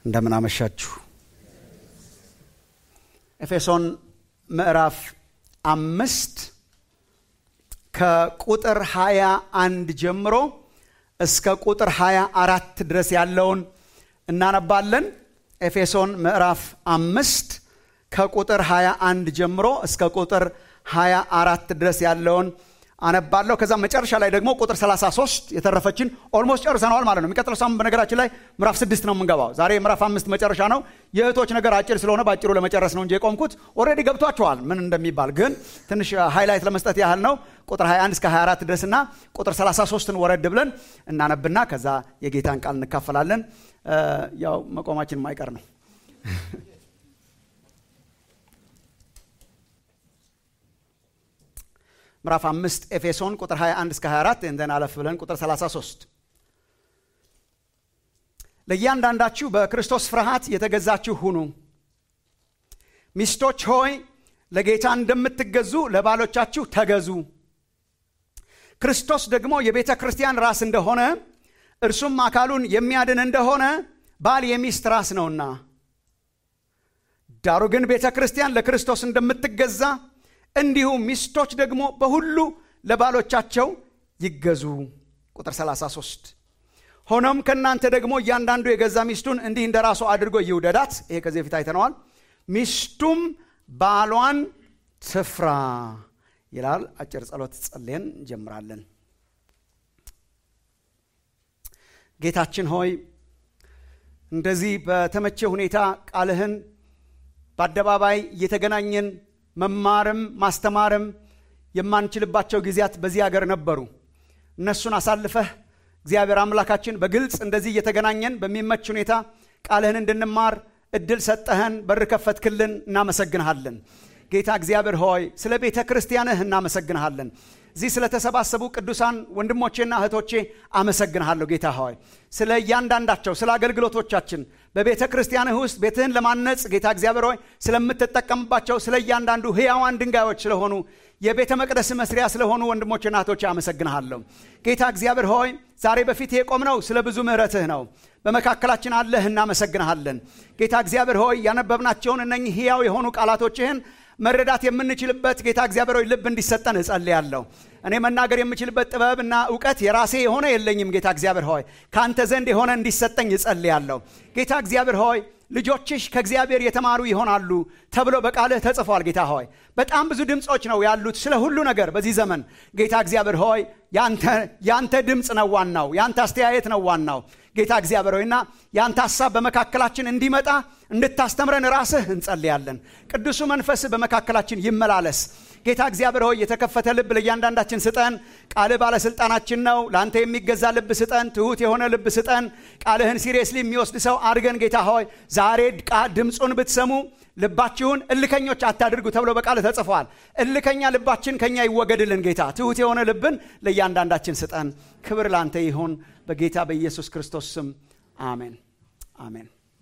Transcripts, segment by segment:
እንደምን አመሻችሁ። ኤፌሶን ምዕራፍ አምስት ከቁጥር ሀያ አንድ ጀምሮ እስከ ቁጥር ሀያ አራት ድረስ ያለውን እናነባለን። ኤፌሶን ምዕራፍ አምስት ከቁጥር ሀያ አንድ ጀምሮ እስከ ቁጥር ሀያ አራት ድረስ ያለውን አነባለሁ። ከዛ መጨረሻ ላይ ደግሞ ቁጥር 33 የተረፈችን ኦልሞስት ጨርሰነዋል ማለት ነው። የሚቀጥለው ሳምንት በነገራችን ላይ ምዕራፍ ስድስት ነው የምንገባው። ዛሬ ምዕራፍ አምስት መጨረሻ ነው። የእህቶች ነገር አጭር ስለሆነ በአጭሩ ለመጨረስ ነው እንጂ የቆምኩት ኦልሬዲ ገብቷቸዋል ምን እንደሚባል፣ ግን ትንሽ ሃይላይት ለመስጠት ያህል ነው። ቁጥር 21 እስከ 24 ድረስና ቁጥር 33ን ወረድ ብለን እናነብና ከዛ የጌታን ቃል እንካፈላለን። ያው መቆማችን ማይቀር ነው። ምዕራፍ አምስት ኤፌሶን ቁጥር 21 እስከ 24 እንደን አለፍ ብለን ቁጥር 33 ለእያንዳንዳችሁ በክርስቶስ ፍርሃት የተገዛችሁ ሁኑ። ሚስቶች ሆይ ለጌታ እንደምትገዙ ለባሎቻችሁ ተገዙ። ክርስቶስ ደግሞ የቤተ ክርስቲያን ራስ እንደሆነ እርሱም አካሉን የሚያድን እንደሆነ ባል የሚስት ራስ ነውና፣ ዳሩ ግን ቤተ ክርስቲያን ለክርስቶስ እንደምትገዛ እንዲሁ ሚስቶች ደግሞ በሁሉ ለባሎቻቸው ይገዙ። ቁጥር 33 ሆኖም ከእናንተ ደግሞ እያንዳንዱ የገዛ ሚስቱን እንዲህ እንደ ራሱ አድርጎ ይውደዳት። ይሄ ከዚህ በፊት አይተነዋል። ሚስቱም ባሏን ትፍራ ይላል። አጭር ጸሎት ጸልየን እንጀምራለን። ጌታችን ሆይ እንደዚህ በተመቸ ሁኔታ ቃልህን በአደባባይ እየተገናኘን መማርም ማስተማርም የማንችልባቸው ጊዜያት በዚህ ሀገር ነበሩ። እነሱን አሳልፈህ እግዚአብሔር አምላካችን በግልጽ እንደዚህ እየተገናኘን በሚመች ሁኔታ ቃልህን እንድንማር እድል ሰጠህን፣ በር ከፈትክልን። እናመሰግንሃለን ጌታ እግዚአብሔር ሆይ ስለ ቤተ ክርስቲያንህ እናመሰግንሃለን። እዚህ ስለተሰባሰቡ ቅዱሳን ወንድሞቼና እህቶቼ አመሰግንሃለሁ ጌታ ሆይ ስለ እያንዳንዳቸው ስለ አገልግሎቶቻችን በቤተ ክርስቲያንህ ውስጥ ቤትህን ለማነጽ ጌታ እግዚአብሔር ሆይ ስለምትጠቀምባቸው ስለ እያንዳንዱ ሕያዋን ድንጋዮች ስለሆኑ የቤተ መቅደስ መስሪያ ስለሆኑ ወንድሞችና እህቶቼ አመሰግንሃለሁ ጌታ እግዚአብሔር ሆይ ዛሬ በፊት የቆምነው ስለ ብዙ ምሕረትህ ነው። በመካከላችን አለህ፣ እናመሰግንሃለን ጌታ እግዚአብሔር ሆይ ያነበብናቸውን እነኚህ ሕያው የሆኑ ቃላቶችህን መረዳት የምንችልበት ጌታ እግዚአብሔር ሆይ ልብ እንዲሰጠን እጸልያለሁ። እኔ መናገር የምችልበት ጥበብና እውቀት የራሴ የሆነ የለኝም። ጌታ እግዚአብሔር ሆይ ከአንተ ዘንድ የሆነ እንዲሰጠኝ እጸልያለሁ። ጌታ እግዚአብሔር ሆይ ልጆችሽ ከእግዚአብሔር የተማሩ ይሆናሉ ተብሎ በቃልህ ተጽፏል። ጌታ ሆይ በጣም ብዙ ድምፆች ነው ያሉት ስለ ሁሉ ነገር በዚህ ዘመን። ጌታ እግዚአብሔር ሆይ ያንተ ድምፅ ነው ዋናው፣ ያንተ አስተያየት ነው ዋናው። ጌታ እግዚአብሔር ሆይና ያንተ ሀሳብ በመካከላችን እንዲመጣ እንድታስተምረን ራስህ እንጸልያለን። ቅዱሱ መንፈስህ በመካከላችን ይመላለስ። ጌታ እግዚአብሔር ሆይ የተከፈተ ልብ ለእያንዳንዳችን ስጠን። ቃልህ ባለስልጣናችን ነው። ለአንተ የሚገዛ ልብ ስጠን። ትሁት የሆነ ልብ ስጠን። ቃልህን ሲሪየስሊ የሚወስድ ሰው አድርገን ጌታ ሆይ ዛሬ ድምፁን ብትሰሙ ልባችሁን እልከኞች አታድርጉ ተብሎ በቃል ተጽፏል። እልከኛ ልባችን ከኛ ይወገድልን ጌታ። ትሁት የሆነ ልብን ለእያንዳንዳችን ስጠን። ክብር ላንተ ይሁን በጌታ በኢየሱስ ክርስቶስ ስም አሜን፣ አሜን።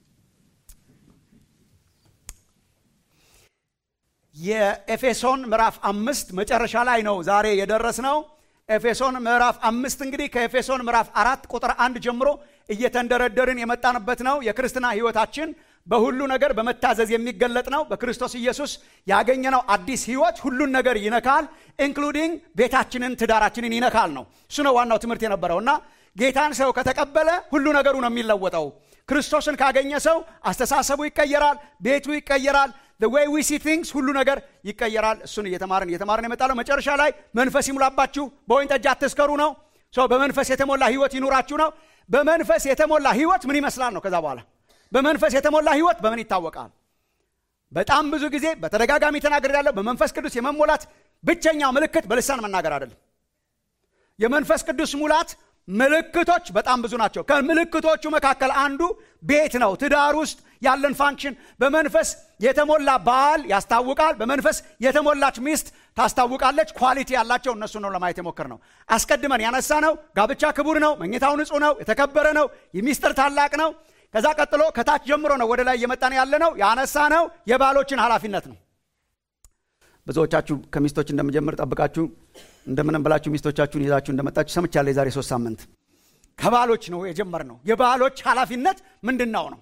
የኤፌሶን ምዕራፍ አምስት መጨረሻ ላይ ነው ዛሬ የደረስነው። ኤፌሶን ምዕራፍ አምስት እንግዲህ ከኤፌሶን ምዕራፍ አራት ቁጥር አንድ ጀምሮ እየተንደረደርን የመጣንበት ነው። የክርስትና ሕይወታችን በሁሉ ነገር በመታዘዝ የሚገለጥ ነው። በክርስቶስ ኢየሱስ ያገኘነው አዲስ ሕይወት ሁሉን ነገር ይነካል፣ ኢንክሉዲንግ ቤታችንን፣ ትዳራችንን ይነካል ነው። እሱ ነው ዋናው ትምህርት የነበረው እና ጌታን ሰው ከተቀበለ ሁሉ ነገሩ ነው የሚለወጠው። ክርስቶስን ካገኘ ሰው አስተሳሰቡ ይቀየራል፣ ቤቱ ይቀየራል፣ ዌይ ዊ ሲ ቲንግስ ሁሉ ነገር ይቀየራል። እሱን እየተማርን እየተማርን የመጣለው መጨረሻ ላይ መንፈስ ይሙላባችሁ፣ በወይን ጠጅ አትስከሩ ነው። በመንፈስ የተሞላ ህይወት ይኑራችሁ ነው። በመንፈስ የተሞላ ህይወት ምን ይመስላል ነው። ከዛ በኋላ በመንፈስ የተሞላ ህይወት በምን ይታወቃል? በጣም ብዙ ጊዜ በተደጋጋሚ ተናግሬያለሁ። በመንፈስ ቅዱስ የመሞላት ብቸኛው ምልክት በልሳን መናገር አይደለም። የመንፈስ ቅዱስ ሙላት ምልክቶች በጣም ብዙ ናቸው። ከምልክቶቹ መካከል አንዱ ቤት ነው። ትዳር ውስጥ ያለን ፋንክሽን በመንፈስ የተሞላ ባል ያስታውቃል። በመንፈስ የተሞላች ሚስት ታስታውቃለች። ኳሊቲ ያላቸው እነሱ ነው ለማየት የሞከር ነው። አስቀድመን ያነሳ ነው። ጋብቻ ክቡር ነው። መኝታው ንጹህ ነው። የተከበረ ነው። የሚስጥር ታላቅ ነው። ከዛ ቀጥሎ ከታች ጀምሮ ነው ወደ ላይ እየመጣን ያለ ነው። ያነሳ ነው የባሎችን ኃላፊነት ነው። ብዙዎቻችሁ ከሚስቶች እንደምጀምር ጠብቃችሁ እንደምንም ብላችሁ ሚስቶቻችሁን ይዛችሁ እንደመጣችሁ ሰምቻለሁ። የዛሬ ሶስት ሳምንት ከባሎች ነው የጀመርነው። የባሎች ኃላፊነት ምንድን ነው ነው?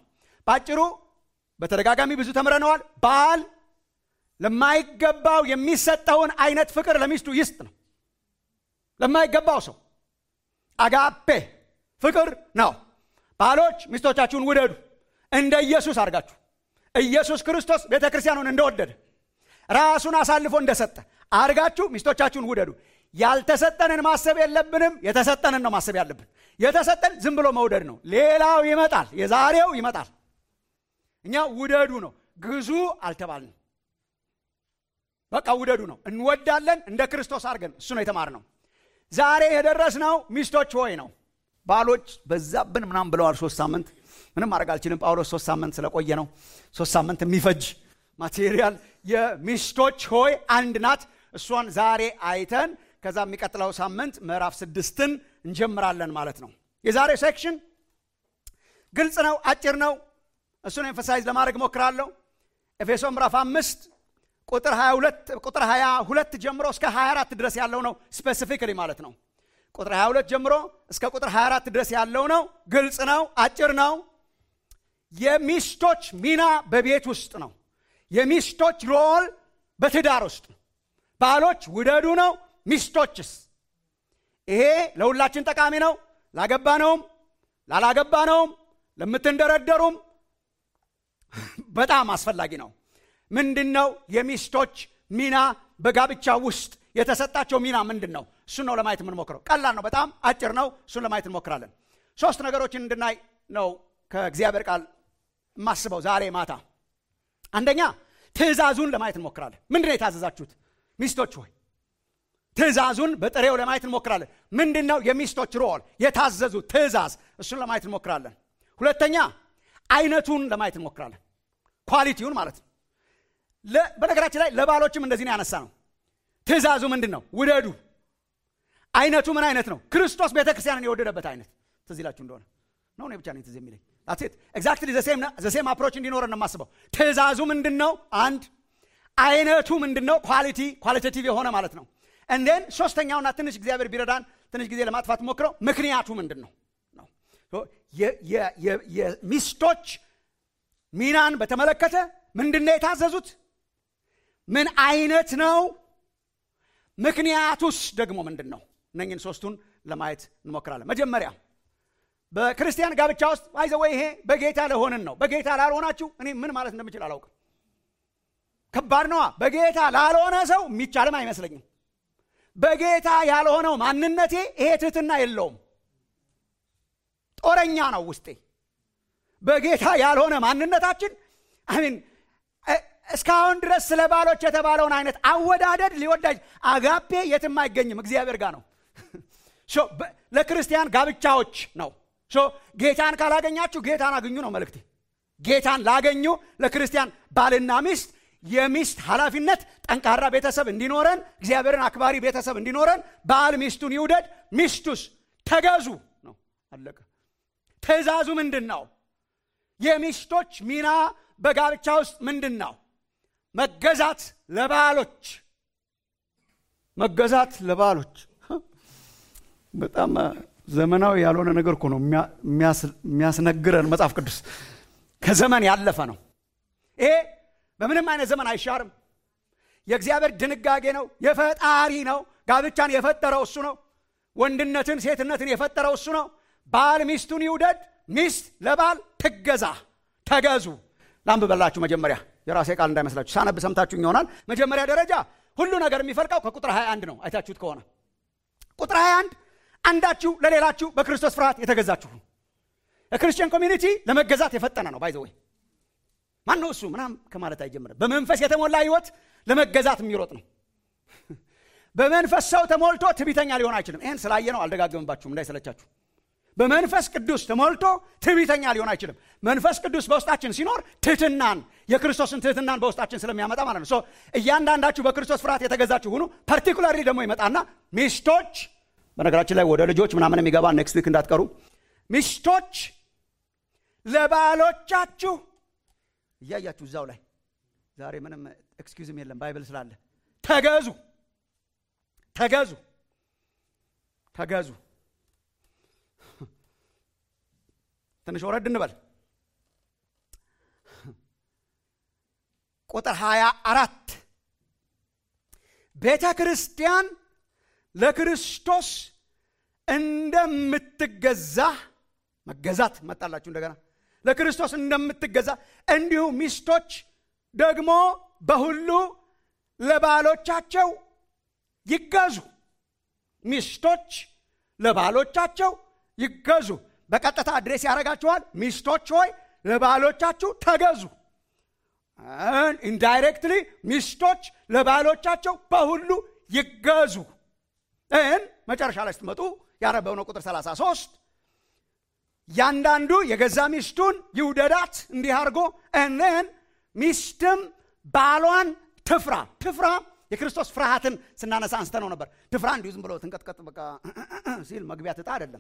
በአጭሩ በተደጋጋሚ ብዙ ተምረነዋል። ባል ለማይገባው የሚሰጠውን አይነት ፍቅር ለሚስቱ ይስጥ ነው። ለማይገባው ሰው አጋፔ ፍቅር ነው። ባሎች ሚስቶቻችሁን ውደዱ እንደ ኢየሱስ አድርጋችሁ ኢየሱስ ክርስቶስ ቤተ ክርስቲያኑን እንደወደደ ራሱን አሳልፎ እንደሰጠ አድርጋችሁ ሚስቶቻችሁን ውደዱ። ያልተሰጠንን ማሰብ የለብንም። የተሰጠንን ነው ማሰብ ያለብን። የተሰጠን ዝም ብሎ መውደድ ነው። ሌላው ይመጣል፣ የዛሬው ይመጣል። እኛ ውደዱ ነው፣ ግዙ አልተባልንም። በቃ ውደዱ ነው። እንወዳለን እንደ ክርስቶስ አድርገን እሱ ነው የተማርነው። ዛሬ የደረስነው ሚስቶች ሆይ ነው። ባሎች በዛብን ምናምን ብለዋል። ሶስት ሳምንት ምንም ማድረግ አልችልም። ጳውሎስ ሶስት ሳምንት ስለቆየ ነው። ሶስት ሳምንት የሚፈጅ ማቴሪያል የሚስቶች ሆይ አንድ ናት። እሷን ዛሬ አይተን ከዛ የሚቀጥለው ሳምንት ምዕራፍ ስድስትን እንጀምራለን ማለት ነው። የዛሬው ሴክሽን ግልጽ ነው፣ አጭር ነው። እሱን ኤንፈሳይዝ ለማድረግ ሞክራለሁ። ኤፌሶ ምዕራፍ አምስት ቁጥር 22 ቁጥር 22 ጀምሮ እስከ 24 ድረስ ያለው ነው። ስፔሲፊክሊ ማለት ነው። ቁጥር 22 ጀምሮ እስከ ቁጥር 24 ድረስ ያለው ነው። ግልጽ ነው፣ አጭር ነው። የሚስቶች ሚና በቤት ውስጥ ነው። የሚስቶች ሮል በትዳር ውስጥ ነው። ባሎች ውደዱ ነው። ሚስቶችስ? ይሄ ለሁላችን ጠቃሚ ነው። ላገባነውም ላላገባነውም ለምትንደረደሩም በጣም አስፈላጊ ነው። ምንድን ነው የሚስቶች ሚና በጋብቻ ውስጥ የተሰጣቸው ሚና ምንድን ነው? እሱን ነው ለማየት የምንሞክረው። ቀላል ነው፣ በጣም አጭር ነው። እሱን ለማየት እንሞክራለን። ሶስት ነገሮችን እንድናይ ነው ከእግዚአብሔር ቃል የማስበው ዛሬ ማታ። አንደኛ ትእዛዙን ለማየት እንሞክራለን። ምንድን ነው የታዘዛችሁት ሚስቶች ሆይ? ትእዛዙን በጥሬው ለማየት እንሞክራለን። ምንድን ነው የሚስቶች ሮል የታዘዙ ትእዛዝ? እሱን ለማየት እንሞክራለን። ሁለተኛ አይነቱን ለማየት እንሞክራለን። ኳሊቲውን ማለት ነው። በነገራችን ላይ ለባሎችም እንደዚህ ነው ያነሳ ነው። ትእዛዙ ምንድን ነው? ውደዱ። አይነቱ ምን አይነት ነው? ክርስቶስ ቤተ ክርስቲያንን የወደደበት አይነት ትዝ ይላችሁ እንደሆነ ነው። እኔ ብቻ ነኝ ትዝ የሚለኝ ሴት ኤግዛክትሊ ዘሴም አፕሮች እንዲኖረን ነው የማስበው። ትእዛዙ ምንድን ነው? አንድ አይነቱ ምንድን ነው? ኳሊቲ ኳሊቴቲቭ የሆነ ማለት ነው። እንዴን ሶስተኛውና ትንሽ እግዚአብሔር ቢረዳን ትንሽ ጊዜ ለማጥፋት ሞክረው ምክንያቱ ምንድን ነው ነው የሚስቶች ሚናን በተመለከተ ምንድን ነው የታዘዙት? ምን አይነት ነው? ምክንያቱስ ደግሞ ምንድን ነው? እነኝን ሶስቱን ለማየት እንሞክራለን። መጀመሪያ በክርስቲያን ጋብቻ ውስጥ ባይዘወይ ይሄ በጌታ ለሆንን ነው። በጌታ ላልሆናችሁ እኔ ምን ማለት እንደምችል አላውቅም። ከባድ ነዋ። በጌታ ላልሆነ ሰው የሚቻልም አይመስለኝም። በጌታ ያልሆነው ማንነቴ ይሄ ትህትና የለውም። ጦረኛ ነው ውስጤ። በጌታ ያልሆነ ማንነታችን አሚን እስካሁን ድረስ ስለ ባሎች የተባለውን አይነት አወዳደድ ሊወዳጅ አጋፔ የትም አይገኝም፣ እግዚአብሔር ጋር ነው። ለክርስቲያን ጋብቻዎች ነው። ጌታን ካላገኛችሁ ጌታን አግኙ ነው መልእክቴ። ጌታን ላገኙ ለክርስቲያን ባልና ሚስት የሚስት ኃላፊነት ጠንካራ ቤተሰብ እንዲኖረን እግዚአብሔርን አክባሪ ቤተሰብ እንዲኖረን ባል ሚስቱን ይውደድ፣ ሚስቱስ ተገዙ ነው። አለቀ። ትእዛዙ ምንድን ነው? የሚስቶች ሚና በጋብቻ ውስጥ ምንድን ነው? መገዛት ለባሎች መገዛት ለባሎች በጣም ዘመናዊ ያልሆነ ነገር እኮ ነው የሚያስነግረን መጽሐፍ ቅዱስ ከዘመን ያለፈ ነው ይሄ በምንም አይነት ዘመን አይሻርም የእግዚአብሔር ድንጋጌ ነው የፈጣሪ ነው ጋብቻን የፈጠረው እሱ ነው ወንድነትን ሴትነትን የፈጠረው እሱ ነው ባል ሚስቱን ይውደድ ሚስት ለባል ትገዛ ተገዙ ላንብበላችሁ መጀመሪያ የራሴ ቃል እንዳይመስላችሁ ሳነብ ሰምታችሁ ይሆናል መጀመሪያ ደረጃ ሁሉ ነገር የሚፈልቀው ከቁጥር 21 ነው አይታችሁት ከሆነ ቁጥር 21 አንዳችሁ ለሌላችሁ በክርስቶስ ፍርሃት የተገዛችሁ የክርስቲያን ኮሚኒቲ ለመገዛት የፈጠነ ነው ባይዘወይ ማን ነው እሱ ምናም ከማለት አይጀምርም በመንፈስ የተሞላ ህይወት ለመገዛት የሚሮጥ ነው በመንፈስ ሰው ተሞልቶ ትቢተኛ ሊሆን አይችልም ይህን ስላየ ነው አልደጋግምባችሁም እንዳይሰለቻችሁ በመንፈስ ቅዱስ ተሞልቶ ትዕቢተኛ ሊሆን አይችልም መንፈስ ቅዱስ በውስጣችን ሲኖር ትህትናን የክርስቶስን ትህትናን በውስጣችን ስለሚያመጣ ማለት ነው እያንዳንዳችሁ በክርስቶስ ፍርሃት የተገዛችሁ ሁኑ ፐርቲኩላርሊ ደግሞ ይመጣና ሚስቶች በነገራችን ላይ ወደ ልጆች ምናምን የሚገባ ኔክስት ዊክ እንዳትቀሩ ሚስቶች ለባሎቻችሁ እያያችሁ እዛው ላይ ዛሬ ምንም ኤክስኪውዝም የለም ባይብል ስላለ ተገዙ ተገዙ ተገዙ ትንሽ ወረድ እንበል ቁጥር 24 ቤተ ክርስቲያን ለክርስቶስ እንደምትገዛ መገዛት መጣላችሁ እንደገና ለክርስቶስ እንደምትገዛ እንዲሁ ሚስቶች ደግሞ በሁሉ ለባሎቻቸው ይገዙ ሚስቶች ለባሎቻቸው ይገዙ በቀጥታ አድሬስ ያደርጋችኋል ሚስቶች ሆይ ለባሎቻችሁ ተገዙ ኢንዳይሬክትሊ ሚስቶች ለባሎቻቸው በሁሉ ይገዙ እን መጨረሻ ላይ ስትመጡ ያነበብነው ቁጥር 33 ያንዳንዱ የገዛ ሚስቱን ይውደዳት እንዲህ አድርጎ እንን ሚስትም ባሏን ትፍራ ትፍራ የክርስቶስ ፍርሃትን ስናነሳ አንስተ ነው ነበር ትፍራ እንዲሁ ዝም ብሎ ትንቀጥቀጥ በቃ ሲል መግቢያ ትጣ አይደለም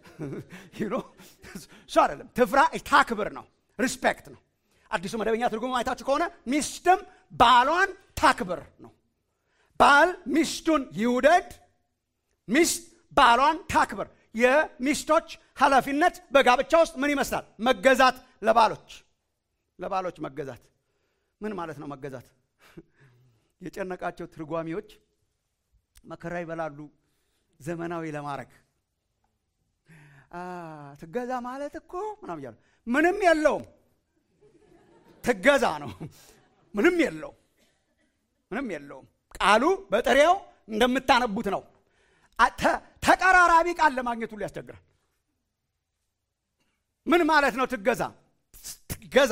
እሱ አይደለም ትፍራ ታክብር ነው ሪስፔክት ነው አዲሱ መደበኛ ትርጉም አይታችሁ ከሆነ ሚስትም ባሏን ታክብር ነው ባል ሚስቱን ይውደድ ሚስት ባሏን ታክብር የሚስቶች ኃላፊነት በጋብቻ ውስጥ ምን ይመስላል መገዛት ለባሎች ለባሎች መገዛት ምን ማለት ነው መገዛት የጨነቃቸው ትርጓሚዎች መከራ ይበላሉ ዘመናዊ ለማድረግ ትገዛ ማለት እኮ ምናም እያሉ ምንም የለውም ትገዛ ነው ምንም የለውም ምንም የለውም ቃሉ በጥሬው እንደምታነቡት ነው ተቀራራቢ ቃል ለማግኘት ሁሉ ያስቸግራል ምን ማለት ነው ትገዛ ትገዛ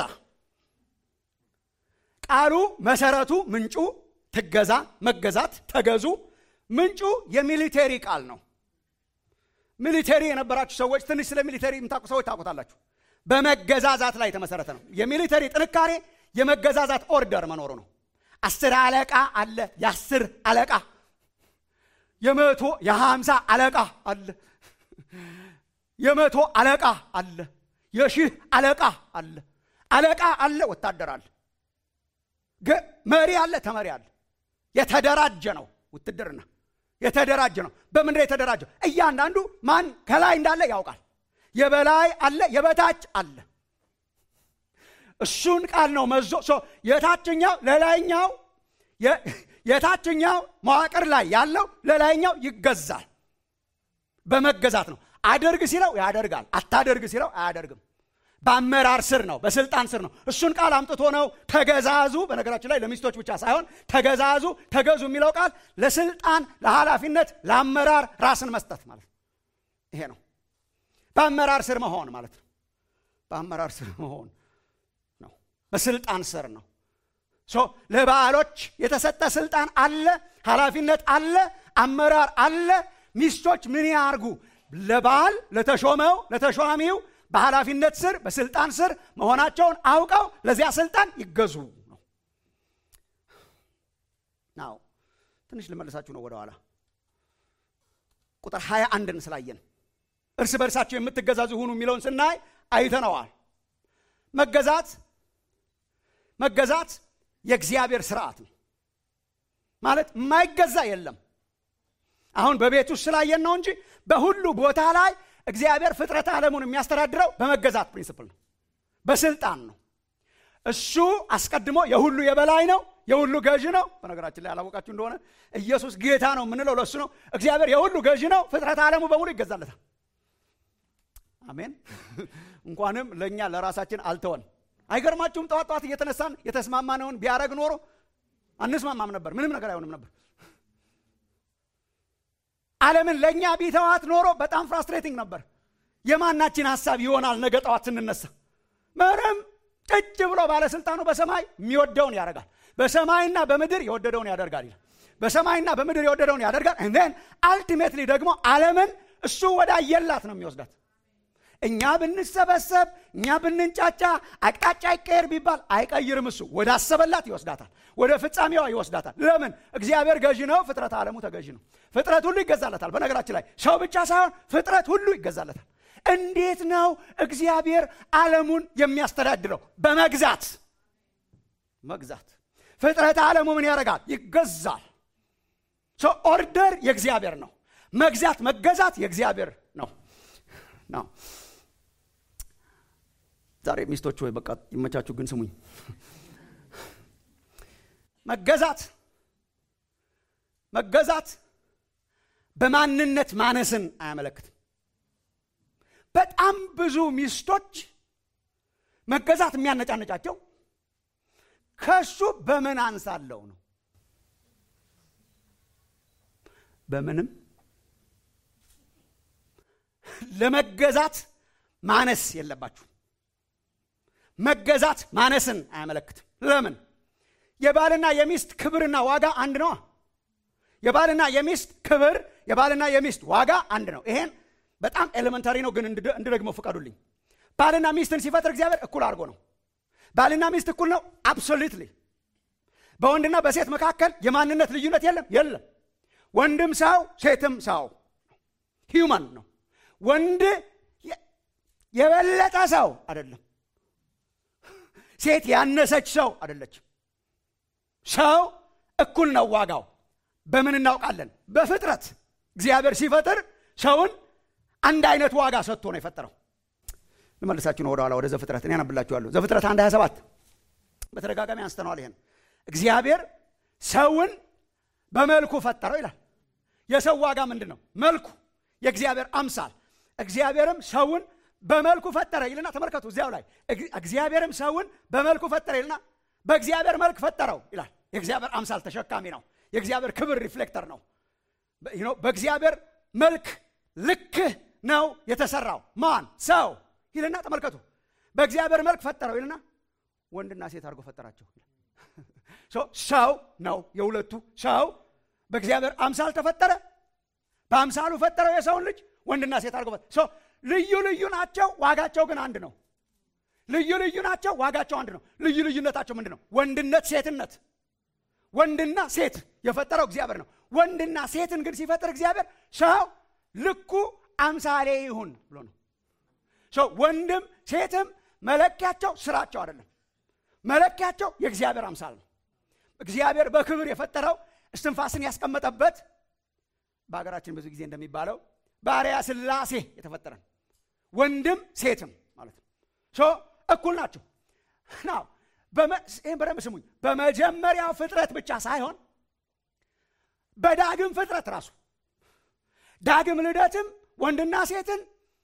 ቃሉ መሰረቱ ምንጩ ትገዛ መገዛት ተገዙ ምንጩ የሚሊቴሪ ቃል ነው ሚሊቴሪ የነበራችሁ ሰዎች ትንሽ ስለ ሚሊቴሪ የምታውቁ ሰዎች ታውቁታላችሁ በመገዛዛት ላይ የተመሰረተ ነው የሚሊተሪ ጥንካሬ የመገዛዛት ኦርደር መኖሩ ነው አስር አለቃ አለ የአስር አለቃ የመቶ የሀምሳ አለቃ አለ የመቶ አለቃ አለ የሺህ አለቃ አለ አለቃ አለ ወታደር አለ መሪ አለ ተመሪ አለ የተደራጀ ነው ውትድርና የተደራጀ ነው በምንድን የተደራጀው እያንዳንዱ ማን ከላይ እንዳለ ያውቃል የበላይ አለ የበታች አለ እሱን ቃል ነው መዞ የታችኛው ለላይኛው የታችኛው መዋቅር ላይ ያለው ለላይኛው ይገዛል በመገዛት ነው አደርግ ሲለው ያደርጋል አታደርግ ሲለው አያደርግም በአመራር ስር ነው በስልጣን ስር ነው እሱን ቃል አምጥቶ ነው ተገዛዙ በነገራችን ላይ ለሚስቶች ብቻ ሳይሆን ተገዛዙ ተገዙ የሚለው ቃል ለስልጣን ለኃላፊነት ለአመራር ራስን መስጠት ማለት ይሄ ነው በአመራር ስር መሆን ማለት ነው በአመራር ስር መሆን ነው በስልጣን ስር ነው ለባሎች የተሰጠ ስልጣን አለ ኃላፊነት አለ አመራር አለ ሚስቶች ምን ያርጉ ለባል ለተሾመው ለተሿሚው በኃላፊነት ስር በስልጣን ስር መሆናቸውን አውቀው ለዚያ ስልጣን ይገዙ ነው ናው ትንሽ ልመልሳችሁ ነው ወደኋላ ቁጥር 21ን ስላየን እርስ በርሳቸው የምትገዛዙ ሁኑ የሚለውን ስናይ አይተነዋል መገዛት መገዛት የእግዚአብሔር ስርዓት ነው ማለት የማይገዛ የለም አሁን በቤት ውስጥ ስላየን ነው እንጂ በሁሉ ቦታ ላይ እግዚአብሔር ፍጥረት ዓለሙን የሚያስተዳድረው በመገዛት ፕሪንስፕል ነው በስልጣን ነው እሱ አስቀድሞ የሁሉ የበላይ ነው የሁሉ ገዢ ነው በነገራችን ላይ ያላወቃችሁ እንደሆነ ኢየሱስ ጌታ ነው የምንለው ለእሱ ነው እግዚአብሔር የሁሉ ገዢ ነው ፍጥረት ዓለሙ በሙሉ ይገዛለታል አሜን እንኳንም ለእኛ ለራሳችን አልተወን አይገርማችሁም ጠዋት ጠዋት እየተነሳን የተስማማነውን ቢያደረግ ኖሮ አንስማማም ነበር ምንም ነገር አይሆንም ነበር ዓለምን ለእኛ ቢተዋት ኖሮ በጣም ፍራስትሬቲንግ ነበር የማናችን ሀሳብ ይሆናል ነገ ጠዋት ስንነሳ ምንም ጭጭ ብሎ ባለስልጣኑ በሰማይ የሚወደውን ያደርጋል በሰማይና በምድር የወደደውን ያደርጋል ይላል በሰማይና በምድር የወደደውን ያደርጋል ንን አልቲሜትሊ ደግሞ ዓለምን እሱ ወደ አየላት ነው የሚወስዳት እኛ ብንሰበሰብ እኛ ብንንጫጫ አቅጣጫ አይቀየር ቢባል አይቀይርም እሱ ወደ አሰበላት ይወስዳታል ወደ ፍጻሜዋ ይወስዳታል ለምን እግዚአብሔር ገዢ ነው ፍጥረት ዓለሙ ተገዢ ነው ፍጥረት ሁሉ ይገዛለታል በነገራችን ላይ ሰው ብቻ ሳይሆን ፍጥረት ሁሉ ይገዛለታል እንዴት ነው እግዚአብሔር ዓለሙን የሚያስተዳድረው በመግዛት መግዛት ፍጥረት ዓለሙ ምን ያደርጋል ይገዛል ኦርደር የእግዚአብሔር ነው መግዛት መገዛት የእግዚአብሔር ነው ነው ዛሬ ሚስቶች ወይ በቃ ይመቻችሁ ግን ስሙኝ መገዛት መገዛት በማንነት ማነስን አያመለክትም በጣም ብዙ ሚስቶች መገዛት የሚያነጫነጫቸው ከሱ በምን አንሳለው ነው በምንም ለመገዛት ማነስ የለባችሁ መገዛት ማነስን አያመለክትም ለምን የባልና የሚስት ክብርና ዋጋ አንድ ነዋ የባልና የሚስት ክብር የባልና የሚስት ዋጋ አንድ ነው ይሄን በጣም ኤሌመንታሪ ነው ግን እንድደግሞ ፍቀዱልኝ ባልና ሚስትን ሲፈጥር እግዚአብሔር እኩል አድርጎ ነው ባልና ሚስት እኩል ነው አብሶሉትሊ በወንድና በሴት መካከል የማንነት ልዩነት የለም የለም ወንድም ሰው ሴትም ሰው ሂውማን ነው ወንድ የበለጠ ሰው አይደለም ሴት ያነሰች ሰው አይደለችም ሰው እኩል ነው ዋጋው በምን እናውቃለን በፍጥረት እግዚአብሔር ሲፈጥር ሰውን አንድ አይነት ዋጋ ሰጥቶ ነው የፈጠረው ልመልሳችሁ ነው ወደኋላ ወደ ዘፍጥረት እኔ ያነብላችኋለሁ ዘፍጥረት አንድ 27 በተደጋጋሚ አንስተነዋል ይሄን እግዚአብሔር ሰውን በመልኩ ፈጠረው ይላል የሰው ዋጋ ምንድን ነው መልኩ የእግዚአብሔር አምሳል እግዚአብሔርም ሰውን በመልኩ ፈጠረ ይልና ተመልከቱ እዚያው ላይ እግዚአብሔርም ሰውን በመልኩ ፈጠረ ይልና በእግዚአብሔር መልክ ፈጠረው ይላል የእግዚአብሔር አምሳል ተሸካሚ ነው የእግዚአብሔር ክብር ሪፍሌክተር ነው በእግዚአብሔር መልክ ልክ ነው የተሰራው ማን ሰው ይልና ተመልከቱ በእግዚአብሔር መልክ ፈጠረው ይልና ወንድና ሴት አድርጎ ፈጠራቸው ሰው ነው የሁለቱ ሰው በእግዚአብሔር አምሳል ተፈጠረ በአምሳሉ ፈጠረው የሰውን ልጅ ወንድና ሴት አድርጎ ፈጠረ ልዩ ልዩ ናቸው ዋጋቸው ግን አንድ ነው ልዩ ልዩ ናቸው ዋጋቸው አንድ ነው ልዩ ልዩነታቸው ምንድን ነው ወንድነት ሴትነት ወንድና ሴት የፈጠረው እግዚአብሔር ነው ወንድና ሴትን ግን ሲፈጥር እግዚአብሔር ሰው ልኩ አምሳሌ ይሁን ብሎ ነው ወንድም ሴትም መለኪያቸው ስራቸው አይደለም መለኪያቸው የእግዚአብሔር አምሳል ነው እግዚአብሔር በክብር የፈጠረው እስትንፋስን ያስቀመጠበት በሀገራችን ብዙ ጊዜ እንደሚባለው ባሪያ ስላሴ የተፈጠረ ወንድም ሴትም ማለት ነው እኩል ናቸው ናው ይህን በደንብ ስሙኝ በመጀመሪያው ፍጥረት ብቻ ሳይሆን በዳግም ፍጥረት ራሱ ዳግም ልደትም ወንድና ሴትን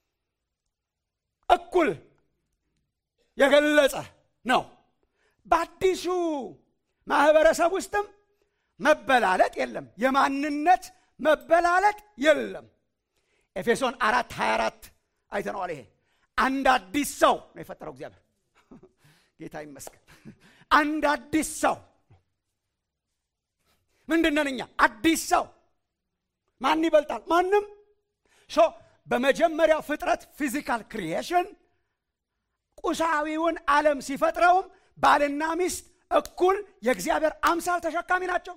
እኩል የገለጸ ነው በአዲሱ ማህበረሰብ ውስጥም መበላለጥ የለም የማንነት መበላለጥ የለም ኤፌሶን አራት 24 አይተነዋል ይሄ አንድ አዲስ ሰው ነው የፈጠረው እግዚአብሔር ጌታ ይመስገን አንድ አዲስ ሰው ምንድነን እኛ አዲስ ሰው ማን ይበልጣል ማንም ሶ በመጀመሪያው ፍጥረት ፊዚካል ክሪኤሽን ቁሳዊውን ዓለም ሲፈጥረውም ባልና ሚስት እኩል የእግዚአብሔር አምሳል ተሸካሚ ናቸው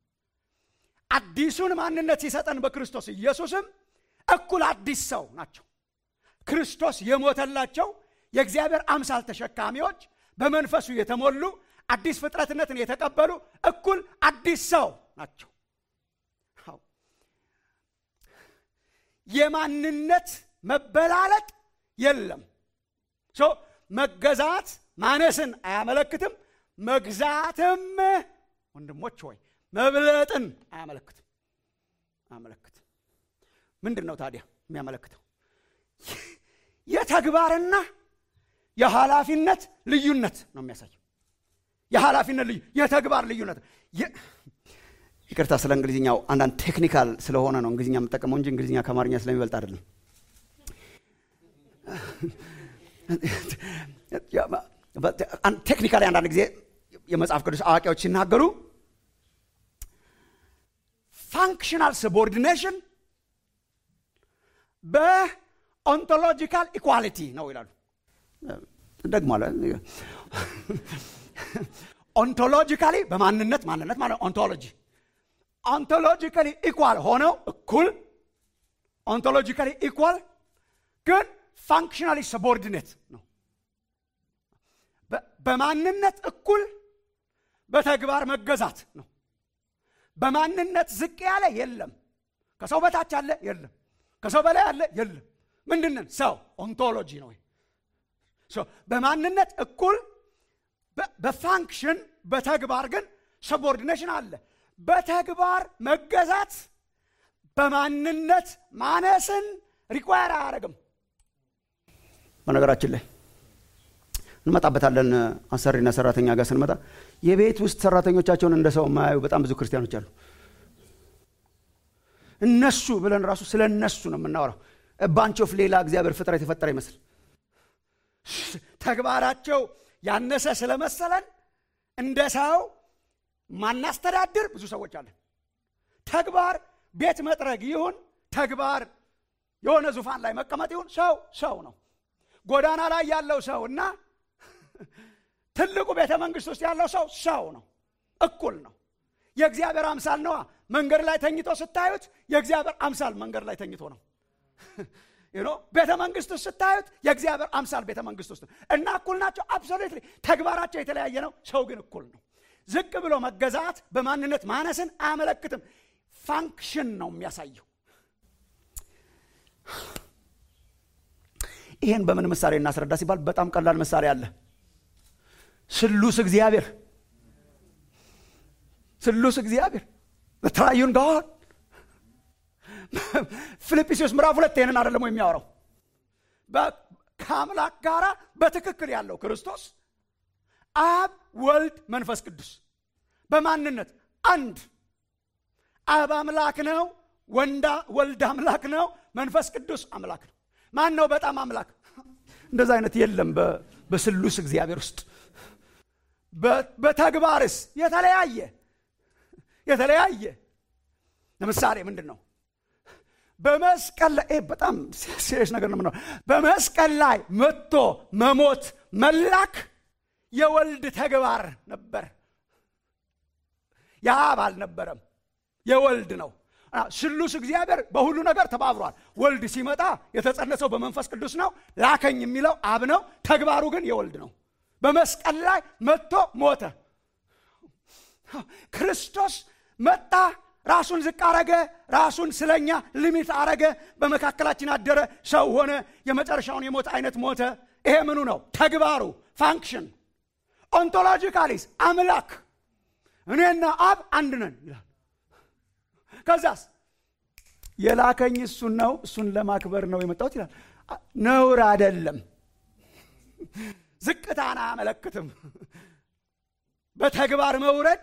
አዲሱን ማንነት ሲሰጠን በክርስቶስ ኢየሱስም እኩል አዲስ ሰው ናቸው ክርስቶስ የሞተላቸው የእግዚአብሔር አምሳል ተሸካሚዎች በመንፈሱ የተሞሉ አዲስ ፍጥረትነትን የተቀበሉ እኩል አዲስ ሰው ናቸው የማንነት መበላለጥ የለም መገዛት ማነስን አያመለክትም መግዛትም ወንድሞች ሆይ መብለጥን አያመለክትም አያመለክትም ምንድን ነው ታዲያ የሚያመለክተው የተግባርና የኃላፊነት ልዩነት ነው የሚያሳየው የኃላፊነት ልዩ የተግባር ልዩነት ይቅርታ ስለ እንግሊዝኛው አንዳንድ ቴክኒካል ስለሆነ ነው እንግሊዝኛ የምጠቀመው እንጂ እንግሊዝኛ ከአማርኛ ስለሚበልጥ አይደለም ቴክኒካሊ አንዳንድ ጊዜ የመጽሐፍ ቅዱስ አዋቂዎች ሲናገሩ ፋንክሽናል ሰቦርዲኔሽን በኦንቶሎጂካል ኢኳሊቲ ነው ይላሉ ደግሞ ኦንቶሎጂካሊ በማንነት ማንነት ማለት ኦንቶሎጂ ኦንቶሎጂካሊ ኢኳል ሆነው እኩል ኦንቶሎጂካሊ ኢኳል ግን ፋንክሽናሊ ሰቦርዲኔት ነው በማንነት እኩል በተግባር መገዛት ነው በማንነት ዝቅ ያለ የለም ከሰው በታች አለ የለም ከሰው በላይ አለ የለም ምንድንን ሰው ኦንቶሎጂ ነው በማንነት እኩል በፋንክሽን በተግባር ግን ሰቦርዲኔሽን አለ። በተግባር መገዛት በማንነት ማነስን ሪኳየር አያደርግም። በነገራችን ላይ እንመጣበታለን። አሰሪና ሰራተኛ ጋር ስንመጣ የቤት ውስጥ ሰራተኞቻቸውን እንደ ሰው የማያዩ በጣም ብዙ ክርስቲያኖች አሉ። እነሱ ብለን ራሱ ስለ እነሱ ነው የምናወራው። ባንቾፍ ሌላ እግዚአብሔር ፍጥረት የፈጠረ ይመስል ተግባራቸው ያነሰ ስለመሰለን እንደ ሰው ማናስተዳድር ብዙ ሰዎች አለን። ተግባር ቤት መጥረግ ይሁን ተግባር የሆነ ዙፋን ላይ መቀመጥ ይሁን ሰው ሰው ነው። ጎዳና ላይ ያለው ሰው እና ትልቁ ቤተ መንግስት ውስጥ ያለው ሰው ሰው ነው፣ እኩል ነው። የእግዚአብሔር አምሳል ነዋ። መንገድ ላይ ተኝቶ ስታዩት የእግዚአብሔር አምሳል መንገድ ላይ ተኝቶ ነው። ቤተ መንግስት ውስጥ ስታዩት የእግዚአብሔር አምሳል ቤተ መንግስት ውስጥ እና እኩል ናቸው። አብሶሉትሊ ተግባራቸው የተለያየ ነው። ሰው ግን እኩል ነው። ዝቅ ብሎ መገዛት በማንነት ማነስን አያመለክትም። ፋንክሽን ነው የሚያሳየው። ይህን በምን ምሳሌ እናስረዳ ሲባል በጣም ቀላል ምሳሌ አለ። ስሉስ እግዚአብሔር ስሉስ እግዚአብሔር ትራዩን ጋድ ፊልጵስዩስ ምዕራፍ ሁለት ይህንን አይደለም የሚያወራው ከአምላክ ጋራ በትክክል ያለው ክርስቶስ አብ ወልድ መንፈስ ቅዱስ በማንነት አንድ አብ አምላክ ነው ወንዳ ወልድ አምላክ ነው መንፈስ ቅዱስ አምላክ ነው ማን ነው በጣም አምላክ እንደዛ አይነት የለም በስሉስ እግዚአብሔር ውስጥ በተግባርስ የተለያየ የተለያየ ለምሳሌ ምንድን ነው በመስቀል ላይ በጣም ሲሪየስ ነገር ነው በመስቀል ላይ መጥቶ መሞት መላክ የወልድ ተግባር ነበር የአብ አልነበረም የወልድ ነው ስሉስ እግዚአብሔር በሁሉ ነገር ተባብሯል ወልድ ሲመጣ የተጸነሰው በመንፈስ ቅዱስ ነው ላከኝ የሚለው አብ ነው ተግባሩ ግን የወልድ ነው በመስቀል ላይ መጥቶ ሞተ ክርስቶስ መጣ ራሱን ዝቅ አረገ ራሱን ስለኛ ሊሚት አረገ በመካከላችን አደረ ሰው ሆነ የመጨረሻውን የሞት አይነት ሞተ ይሄ ምኑ ነው ተግባሩ ፋንክሽን ኦንቶሎጂካሊስ አምላክ እኔና አብ አንድ ነን ይላል ከዛስ የላከኝ እሱን ነው እሱን ለማክበር ነው የመጣሁት ይላል ነውር አደለም ዝቅታን አያመለክትም በተግባር መውረድ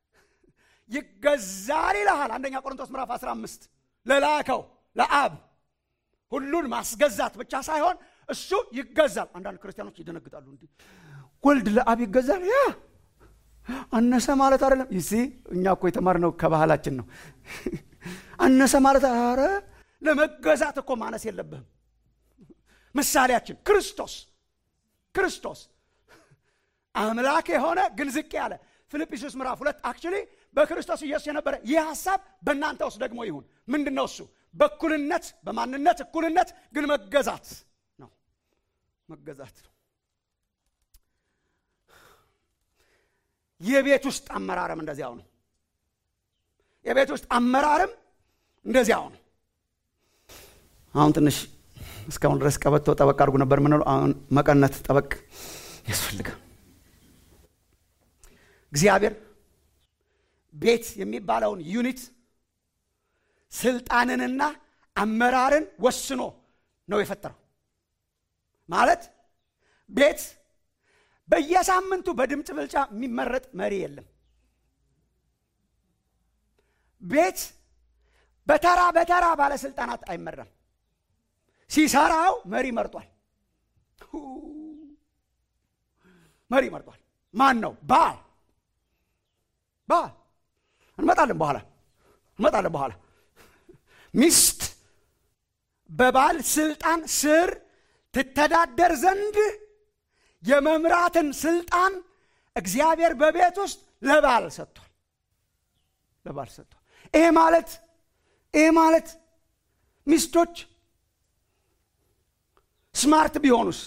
ይገዛል ይልሃል አንደኛ ቆሮንቶስ ምዕራፍ 15 ለላከው ለአብ ሁሉን ማስገዛት ብቻ ሳይሆን እሱ ይገዛል አንዳንድ ክርስቲያኖች ይደነግጣሉ እንዲህ ወልድ ለአብ ይገዛል ያ አነሰ ማለት አይደለም ይሲ እኛ እኮ የተማርነው ከባህላችን ነው አነሰ ማለት አረ ለመገዛት እኮ ማነስ የለብህም ምሳሌያችን ክርስቶስ ክርስቶስ አምላክ የሆነ ግን ዝቅ ያለ ፊልጵስዩስ ምዕራፍ ሁለት አክቹሊ በክርስቶስ ኢየሱስ የነበረ ይህ ሀሳብ በእናንተ ውስጥ ደግሞ ይሁን ምንድን ነው እሱ በእኩልነት በማንነት እኩልነት ግን መገዛት ነው መገዛት ነው የቤት ውስጥ አመራርም እንደዚያው ነው የቤት ውስጥ አመራርም እንደዚያው ነው አሁን ትንሽ እስካሁን ድረስ ቀበቶ ጠበቅ አድርጉ ነበር ምንለው አሁን መቀነት ጠበቅ ያስፈልጋል እግዚአብሔር ቤት የሚባለውን ዩኒት ስልጣንንና አመራርን ወስኖ ነው የፈጠረው ማለት ቤት በየሳምንቱ በድምፅ ብልጫ የሚመረጥ መሪ የለም ቤት በተራ በተራ ባለስልጣናት አይመራም ሲሰራው መሪ መርጧል መሪ መርጧል ማን ነው ባል ባል እንመጣለን በኋላ እንመጣለን በኋላ ሚስት በባል ስልጣን ስር ትተዳደር ዘንድ የመምራትን ስልጣን እግዚአብሔር በቤት ውስጥ ለባል ሰጥቷል ለባል ሰጥቷል ይሄ ማለት ይሄ ማለት ሚስቶች ስማርት ቢሆኑስ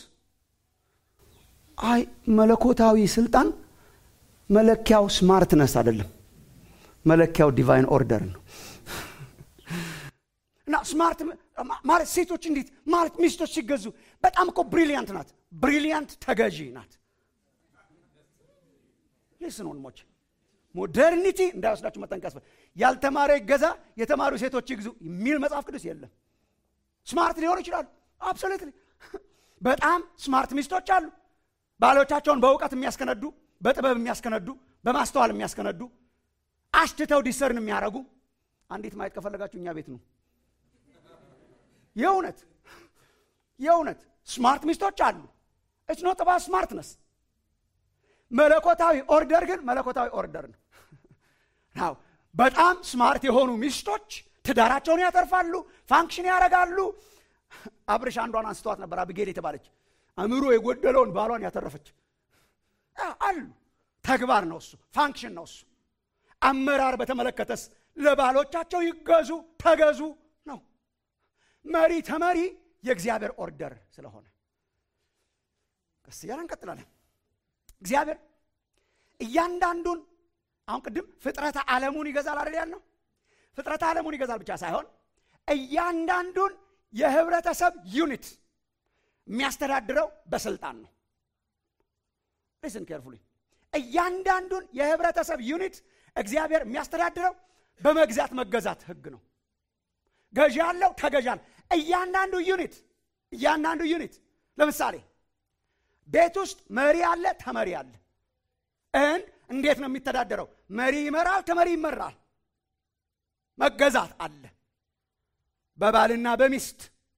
አይ መለኮታዊ ስልጣን መለኪያው ስማርትነስ አይደለም መለኪያው ዲቫይን ኦርደር ነው እና ስማርት ማለት ሴቶች እንዴት ማለት ሚስቶች ሲገዙ በጣም እኮ ብሪሊያንት ናት ብሪሊያንት ተገዢ ናት ሊስን ወንድሞች ሞደርኒቲ እንዳይወስዳችሁ መጠንቀቅ ያስፈልጋል። ያልተማረ ይገዛ፣ የተማሩ ሴቶች ይግዙ የሚል መጽሐፍ ቅዱስ የለም። ስማርት ሊሆኑ ይችላሉ። አብሶሉትሊ በጣም ስማርት ሚስቶች አሉ። ባሎቻቸውን በእውቀት የሚያስከነዱ፣ በጥበብ የሚያስከነዱ፣ በማስተዋል የሚያስከነዱ፣ አሽትተው ዲሰርን የሚያደርጉ። አንዲት ማየት ከፈለጋችሁ እኛ ቤት ነው። የእውነት የእውነት ስማርት ሚስቶች አሉ። ኢትስ ኖት አባውት ስማርትነስ። መለኮታዊ ኦርደር ግን መለኮታዊ ኦርደር ነው። ናው በጣም ስማርት የሆኑ ሚስቶች ትዳራቸውን ያተርፋሉ፣ ፋንክሽን ያደርጋሉ። አብርሽ አንዷን አንስተዋት ነበር፣ አብጌል የተባለች አእምሮ የጎደለውን ባሏን ያተረፈች አሉ። ተግባር ነው እሱ፣ ፋንክሽን ነው እሱ። አመራር በተመለከተስ ለባሎቻቸው ይገዙ፣ ተገዙ ነው። መሪ ተመሪ የእግዚአብሔር ኦርደር ስለሆነ ቀስ እያለ እንቀጥላለን። እግዚአብሔር እያንዳንዱን አሁን ቅድም ፍጥረተ ዓለሙን ይገዛል አይደል ያልነው? ፍጥረተ ዓለሙን ይገዛል ብቻ ሳይሆን እያንዳንዱን የህብረተሰብ ዩኒት የሚያስተዳድረው በስልጣን ነው። ሊስን ኬርፉሊ እያንዳንዱን የህብረተሰብ ዩኒት እግዚአብሔር የሚያስተዳድረው በመግዛት መገዛት ህግ ነው። ገዢ አለው፣ ተገዢ አለው። እያንዳንዱ ዩኒት እያንዳንዱ ዩኒት ለምሳሌ ቤት ውስጥ መሪ አለ፣ ተመሪ አለ። እንድ እንዴት ነው የሚተዳደረው? መሪ ይመራል፣ ተመሪ ይመራል። መገዛት አለ። በባልና በሚስት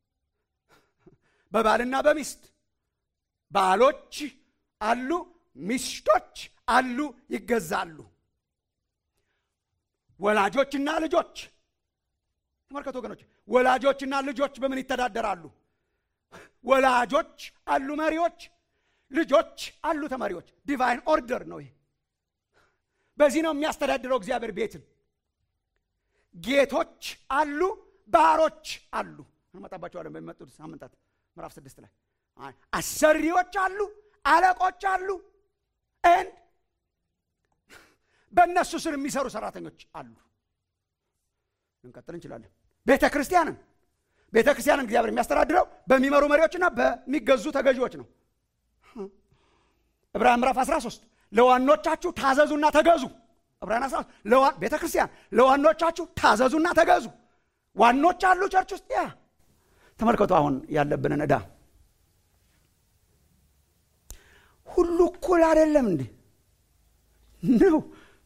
በባልና በሚስት ባሎች አሉ፣ ሚስቶች አሉ፣ ይገዛሉ። ወላጆችና ልጆች ተመልከቱ ወገኖች፣ ወላጆችና ልጆች በምን ይተዳደራሉ? ወላጆች አሉ፣ መሪዎች ልጆች አሉ ተማሪዎች። ዲቫይን ኦርደር ነው ይሄ። በዚህ ነው የሚያስተዳድረው እግዚአብሔር ቤትን። ጌቶች አሉ፣ ባሮች አሉ። እንመጣባቸዋለን በሚመጡት ሳምንታት ምዕራፍ ስድስት ላይ አሰሪዎች አሉ፣ አለቆች አሉ፣ ኤንድ በእነሱ ስር የሚሰሩ ሰራተኞች አሉ። ልንቀጥል እንችላለን። ቤተ ክርስቲያንን ቤተ ክርስቲያንን እግዚአብሔር የሚያስተዳድረው በሚመሩ መሪዎችና በሚገዙ ተገዢዎች ነው። ዕብራውያን ምዕራፍ 13 ለዋኖቻችሁ ታዘዙና ተገዙ። ዕብራውያን 13 ቤተ ክርስቲያን ለዋኖቻችሁ ታዘዙና ተገዙ። ዋኖች አሉ ቸርች ውስጥ ያ ተመልከቱ። አሁን ያለብንን ዕዳ ሁሉ እኩል አይደለም እንዴ? ነው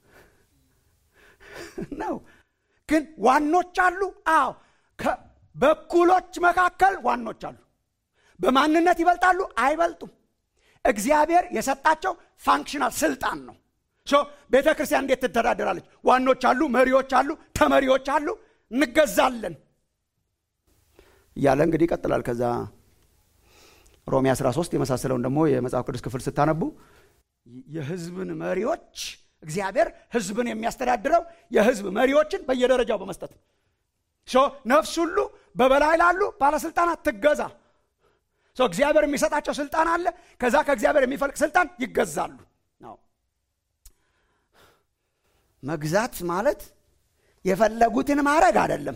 ነው። ግን ዋኖች አሉ። አዎ በእኩሎች መካከል ዋኖች አሉ። በማንነት ይበልጣሉ? አይበልጡም። እግዚአብሔር የሰጣቸው ፋንክሽናል ስልጣን ነው። ቤተ ክርስቲያን እንዴት ትተዳደራለች? ዋኖች አሉ፣ መሪዎች አሉ፣ ተመሪዎች አሉ፣ እንገዛለን እያለ እንግዲህ ይቀጥላል። ከዛ ሮሜ 13 የመሳሰለውን ደግሞ የመጽሐፍ ቅዱስ ክፍል ስታነቡ የህዝብን መሪዎች እግዚአብሔር ህዝብን የሚያስተዳድረው የህዝብ መሪዎችን በየደረጃው በመስጠት ነፍስ ሁሉ በበላይ ላሉ ባለስልጣናት ትገዛ እግዚአብሔር የሚሰጣቸው ስልጣን አለ። ከዛ ከእግዚአብሔር የሚፈልቅ ስልጣን ይገዛሉ። መግዛት ማለት የፈለጉትን ማድረግ አይደለም።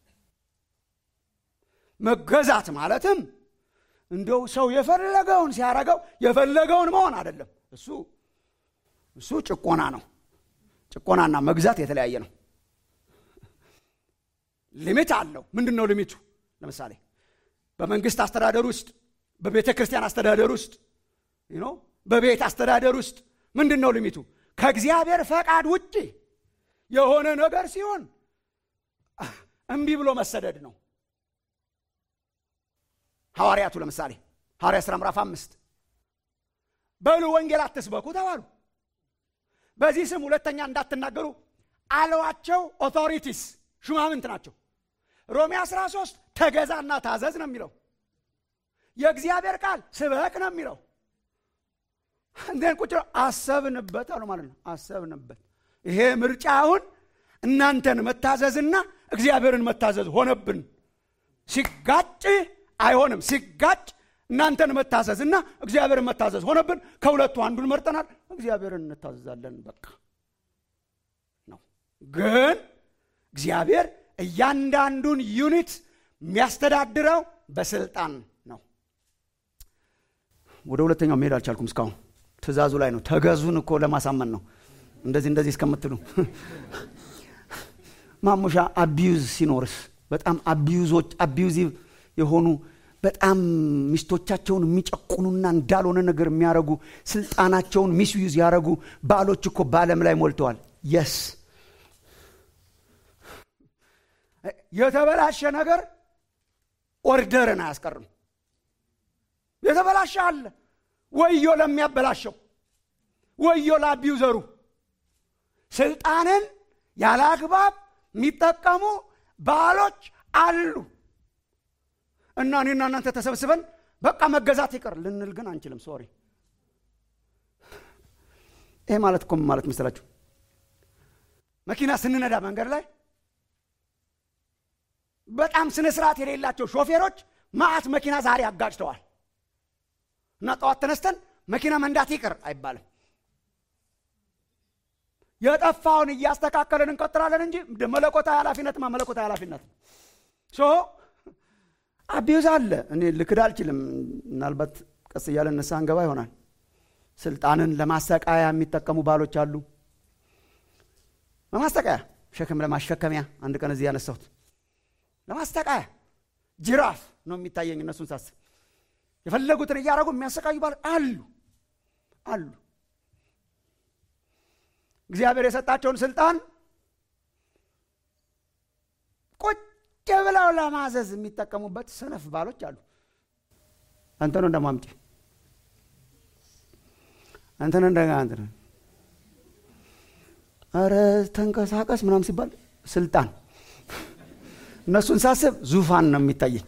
መገዛት ማለትም እንደው ሰው የፈለገውን ሲያረገው የፈለገውን መሆን አይደለም። እሱ እሱ ጭቆና ነው። ጭቆናና መግዛት የተለያየ ነው። ሊሚት አለው። ምንድን ነው ሊሚቱ? ለምሳሌ በመንግስት አስተዳደር ውስጥ በቤተ ክርስቲያን አስተዳደር ውስጥ በቤት አስተዳደር ውስጥ ምንድን ነው ሊሚቱ? ከእግዚአብሔር ፈቃድ ውጭ የሆነ ነገር ሲሆን እምቢ ብሎ መሰደድ ነው። ሐዋርያቱ ለምሳሌ ሐዋርያ ሥራ ምዕራፍ አምስት በሉ ወንጌል አትስበኩ ተባሉ። በዚህ ስም ሁለተኛ እንዳትናገሩ አለዋቸው። ኦቶሪቲስ ሹማምንት ናቸው። ሮሜ 13 ተገዛና ታዘዝ ነው የሚለው። የእግዚአብሔር ቃል ስበክ ነው የሚለው። እንደን ቁጭ አሰብንበት አሉ ማለት ነው። አሰብንበት። ይሄ ምርጫ አሁን እናንተን መታዘዝና እግዚአብሔርን መታዘዝ ሆነብን። ሲጋጭ አይሆንም። ሲጋጭ እናንተን መታዘዝ እና እግዚአብሔርን መታዘዝ ሆነብን። ከሁለቱ አንዱን መርጠናል። እግዚአብሔርን እንታዘዛለን። በቃ ነው። ግን እግዚአብሔር እያንዳንዱን ዩኒት የሚያስተዳድረው በስልጣን ነው። ወደ ሁለተኛው መሄድ አልቻልኩም። እስካሁን ትእዛዙ ላይ ነው። ተገዙን እኮ ለማሳመን ነው። እንደዚህ እንደዚህ እስከምትሉ ማሙሻ አቢዩዝ ሲኖርስ በጣም አቢዩዞች አቢዩዚቭ የሆኑ በጣም ሚስቶቻቸውን የሚጨቁኑና እንዳልሆነ ነገር የሚያደርጉ ስልጣናቸውን ሚስዩዝ ያደረጉ ባሎች እኮ በዓለም ላይ ሞልተዋል የስ የተበላሸ ነገር ኦርደርን አያስቀርም የተበላሸ አለ ወዮ ለሚያበላሸው ወዮ ለአቢዩዘሩ ስልጣንን ያለ አግባብ የሚጠቀሙ ባሎች አሉ እና እኔና እናንተ ተሰብስበን በቃ መገዛት ይቅር ልንል ግን አንችልም ሶሪ ይሄ ማለት እኮ ምን ማለት መሰላችሁ መኪና ስንነዳ መንገድ ላይ በጣም ስነ ስርዓት የሌላቸው ሾፌሮች ማአት መኪና ዛሬ አጋጭተዋል እና ጠዋት ተነስተን መኪና መንዳት ይቅር አይባልም የጠፋውን እያስተካከልን እንቀጥላለን እንጂ መለኮታዊ ኃላፊነትማ መለኮታዊ ኃላፊነት ሶ አቢዩዝ አለ እኔ ልክድ አልችልም ምናልባት ቀስ እያለ ንስሐ እንገባ ይሆናል ስልጣንን ለማሰቃያ የሚጠቀሙ ባሎች አሉ ለማሰቃያ ሸክም ለማሸከሚያ አንድ ቀን እዚህ ያነሳሁት ለማሰቃያ ጅራፍ ነው የሚታየኝ እነሱን ሳስብ የፈለጉትን እያደረጉ የሚያሰቃዩ ባል አሉ አሉ እግዚአብሔር የሰጣቸውን ስልጣን ቁጭ ብለው ለማዘዝ የሚጠቀሙበት ሰነፍ ባሎች አሉ አንተ ነው እንደማምጪ አንተ ነው እንደጋ አንተ ነው ኧረ ተንቀሳቀስ ምናም ሲባል ስልጣን እነሱን ሳስብ ዙፋን ነው የሚታየኝ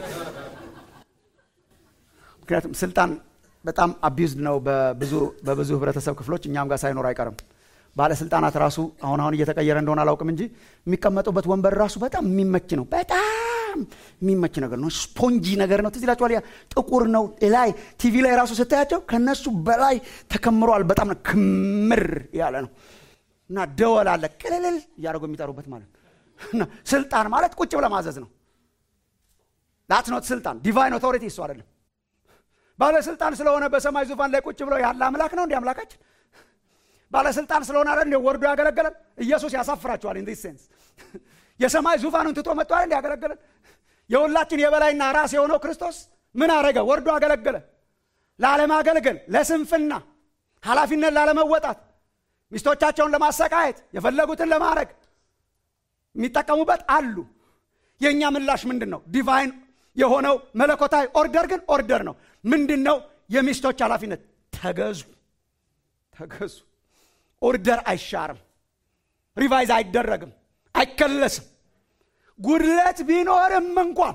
ምክንያቱም ስልጣን በጣም አቢዩዝድ ነው በብዙ ህብረተሰብ ክፍሎች እኛም ጋር ሳይኖር አይቀርም ባለስልጣናት ራሱ አሁን አሁን እየተቀየረ እንደሆነ አላውቅም እንጂ የሚቀመጡበት ወንበር ራሱ በጣም የሚመች ነው በጣም የሚመች ነገር ነው ስፖንጂ ነገር ነው ትዝ ይላችኋል ያ ጥቁር ነው ላይ ቲቪ ላይ ራሱ ስታያቸው ከነሱ በላይ ተከምሯል በጣም ክምር ያለ ነው እና ደወል አለ ቅልልል እያደረጉ የሚጠሩበት ማለት እና ስልጣን ማለት ቁጭ ብለ ማዘዝ ነው ዳት ኖት ስልጣን ዲቫይን ኦቶሪቲ እሱ አይደለም ባለስልጣን ስለሆነ በሰማይ ዙፋን ላይ ቁጭ ብሎ ያለ አምላክ ነው እንዲ አምላካችን ባለስልጣን ስለሆነ አለ እንዲ ወርዶ ያገለገለን ኢየሱስ ያሳፍራቸዋል ኢን ሴንስ የሰማይ ዙፋኑን ትቶ መጥቷል እንዲ ያገለገለን የሁላችን የበላይና ራስ የሆነው ክርስቶስ ምን አረገ ወርዶ አገለገለ ላለማገልገል ለስንፍና ኃላፊነት ላለመወጣት ሚስቶቻቸውን ለማሰቃየት የፈለጉትን ለማድረግ የሚጠቀሙበት አሉ የእኛ ምላሽ ምንድን ነው ዲቫይን የሆነው መለኮታዊ ኦርደር ግን ኦርደር ነው ምንድን ነው የሚስቶች ኃላፊነት ተገዙ ተገዙ ኦርደር አይሻርም ሪቫይዝ አይደረግም አይከለስም ጉድለት ቢኖርም እንኳን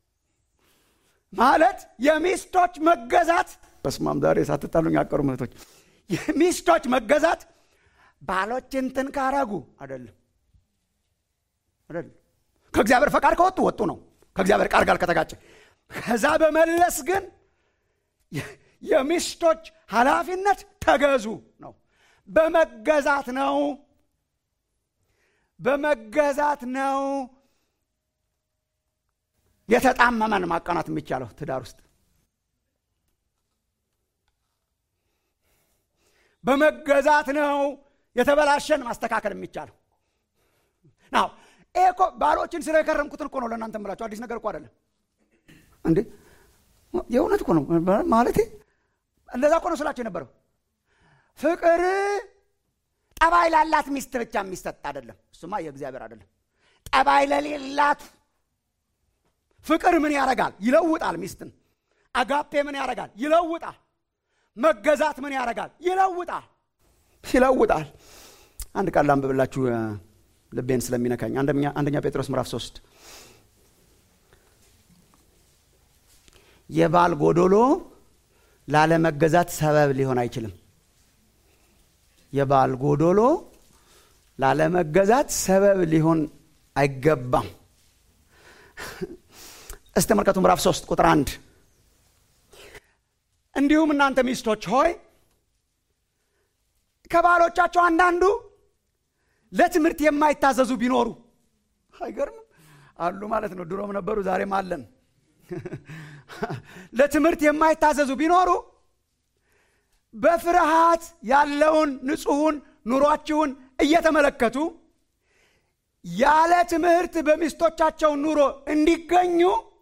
ማለት የሚስቶች መገዛት በስማም ዛሬ ሳትጣሉኝ ያቀሩ ምህቶች የሚስቶች መገዛት ባሎች እንትን ካረጉ አይደለም አይደለም ከእግዚአብሔር ፈቃድ ከወጡ ወጡ ነው ከእግዚአብሔር ቃል ጋር ከተጋጨ ከዛ በመለስ ግን የሚስቶች ኃላፊነት ተገዙ ነው በመገዛት ነው በመገዛት ነው የተጣመመን ማቃናት የሚቻለው ትዳር ውስጥ በመገዛት ነው የተበላሸን ማስተካከል የሚቻለው ናው ይሄ እኮ ባሎችን ስለ የከረምኩትን እኮ ነው ለእናንተ ምላቸው አዲስ ነገር እኮ አይደለም እንዴ የእውነት እኮ ነው ማለቴ እንደዛ እኮ ነው ስላቸው የነበረው ፍቅር ጠባይ ላላት ሚስት ብቻ የሚሰጥ አይደለም እሱማ የእግዚአብሔር አይደለም ጠባይ ለሌላት ፍቅር ምን ያረጋል ይለውጣል ሚስትን አጋፔ ምን ያረጋል ይለውጣል መገዛት ምን ያረጋል ይለውጣል ይለውጣል አንድ ቃል ላንብብላችሁ ልቤን ስለሚነካኝ አንደኛ ጴጥሮስ ምዕራፍ ሶስት የባል ጎዶሎ ላለመገዛት ሰበብ ሊሆን አይችልም የባል ጎዶሎ ላለመገዛት ሰበብ ሊሆን አይገባም እስቲ ተመልከቱ ምዕራፍ 3 ቁጥር አንድ እንዲሁም እናንተ ሚስቶች ሆይ ከባሎቻቸው አንዳንዱ ለትምህርት የማይታዘዙ ቢኖሩ አይገርምም አሉ ማለት ነው ድሮም ነበሩ ዛሬም አለን ለትምህርት የማይታዘዙ ቢኖሩ በፍርሃት ያለውን ንጹሑን ኑሯችሁን እየተመለከቱ ያለ ትምህርት በሚስቶቻቸው ኑሮ እንዲገኙ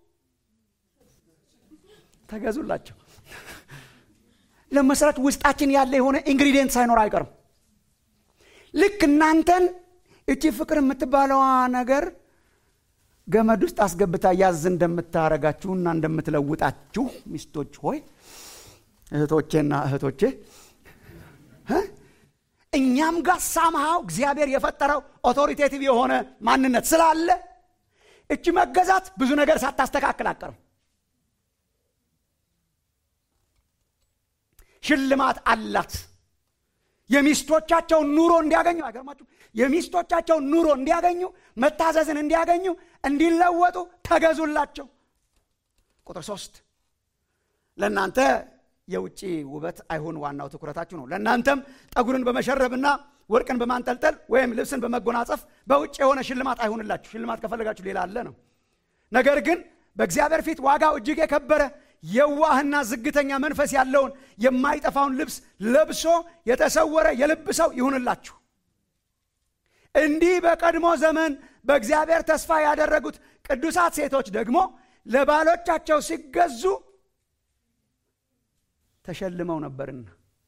ተገዙላቸው። ለመስራት ውስጣችን ያለ የሆነ ኢንግሪዲየንት ሳይኖር አይቀርም። ልክ እናንተን እቺ ፍቅር የምትባለዋ ነገር ገመድ ውስጥ አስገብታ ያዝ እንደምታረጋችሁና እንደምትለውጣችሁ ሚስቶች ሆይ እህቶቼና እህቶቼ እኛም ጋር ሳምሃው እግዚአብሔር የፈጠረው ኦቶሪቴቲቭ የሆነ ማንነት ስላለ እቺ መገዛት ብዙ ነገር ሳታስተካክል አቀርም ሽልማት አላት። የሚስቶቻቸውን ኑሮ እንዲያገኙ አይገርማችሁ? የሚስቶቻቸውን ኑሮ እንዲያገኙ መታዘዝን እንዲያገኙ እንዲለወጡ ተገዙላቸው። ቁጥር ሶስት ለእናንተ የውጭ ውበት አይሁን ዋናው ትኩረታችሁ ነው። ለእናንተም ጠጉርን በመሸረብና ወርቅን በማንጠልጠል ወይም ልብስን በመጎናጸፍ በውጭ የሆነ ሽልማት አይሁንላችሁ። ሽልማት ከፈለጋችሁ ሌላ አለ ነው። ነገር ግን በእግዚአብሔር ፊት ዋጋው እጅግ የከበረ የዋህና ዝግተኛ መንፈስ ያለውን የማይጠፋውን ልብስ ለብሶ የተሰወረ የልብ ሰው ይሁንላችሁ። እንዲህ በቀድሞ ዘመን በእግዚአብሔር ተስፋ ያደረጉት ቅዱሳት ሴቶች ደግሞ ለባሎቻቸው ሲገዙ ተሸልመው ነበርና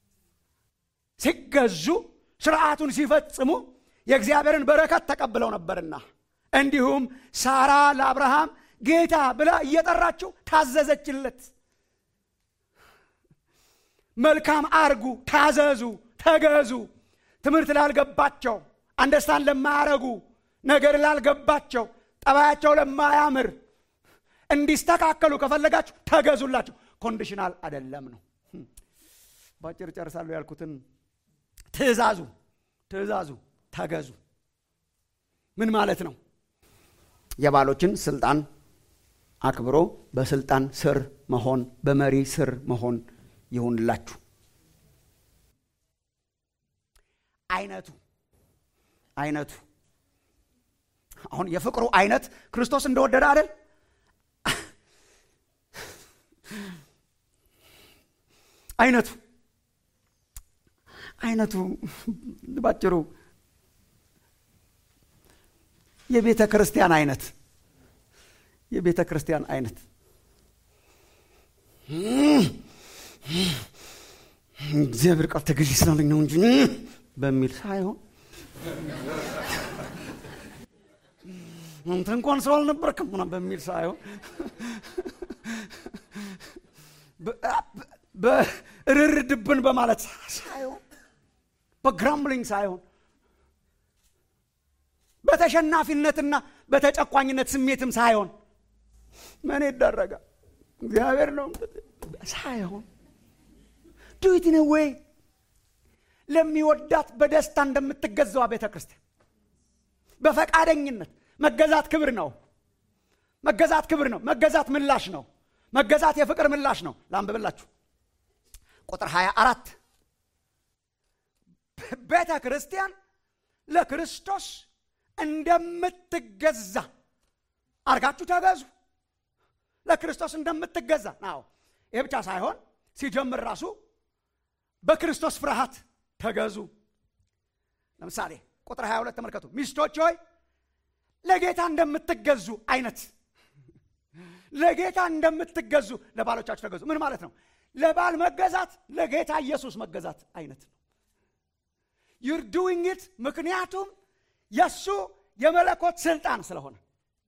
ሲገዙ ስርዓቱን ሲፈጽሙ የእግዚአብሔርን በረከት ተቀብለው ነበርና እንዲሁም ሳራ ለአብርሃም ጌታ ብላ እየጠራችው ታዘዘችለት። መልካም አርጉ፣ ታዘዙ፣ ተገዙ። ትምህርት ላልገባቸው፣ አንደስታን ለማያረጉ፣ ነገር ላልገባቸው፣ ጠባያቸው ለማያምር እንዲስተካከሉ ከፈለጋችሁ ተገዙላቸው። ኮንዲሽናል አደለም ነው። ባጭር ጨርሳለሁ ያልኩትን ትእዛዙ ትእዛዙ ተገዙ ምን ማለት ነው? የባሎችን ስልጣን አክብሮ በስልጣን ስር መሆን በመሪ ስር መሆን ይሁንላችሁ። አይነቱ አይነቱ አሁን የፍቅሩ አይነት ክርስቶስ እንደወደደ አይደል? አይነቱ አይነቱ ባጭሩ የቤተ ክርስቲያን አይነት የቤተ ክርስቲያን አይነት እግዚአብሔር ቃል ተገዢ ስላለኝ ነው እንጂ በሚል ሳይሆን አንተ እንኳን ሰው አልነበርክም ምናምን በሚል ሳይሆን በእርርድብን በማለት ሳይሆን በግራምብሊንግ ሳይሆን በተሸናፊነትና በተጨቋኝነት ስሜትም ሳይሆን ምን ይደረጋል እግዚአብሔር ነው ሳይሆን ዱት ነ ወይ ለሚወዳት በደስታ እንደምትገዛዋ ቤተ ክርስቲያን በፈቃደኝነት መገዛት ክብር ነው መገዛት ክብር ነው መገዛት ምላሽ ነው መገዛት የፍቅር ምላሽ ነው ላንብብላችሁ ቁጥር 24 ቤተ ክርስቲያን ለክርስቶስ እንደምትገዛ አርጋችሁ ተገዙ ለክርስቶስ እንደምትገዛ ናው ይህ ብቻ ሳይሆን ሲጀምር ራሱ በክርስቶስ ፍርሃት ተገዙ ለምሳሌ ቁጥር 22 ተመልከቱ ሚስቶች ሆይ ለጌታ እንደምትገዙ አይነት ለጌታ እንደምትገዙ ለባሎቻችሁ ተገዙ ምን ማለት ነው ለባል መገዛት ለጌታ ኢየሱስ መገዛት አይነት ነው ዩር ዱዊንግ ኢት ምክንያቱም የእሱ የመለኮት ስልጣን ስለሆነ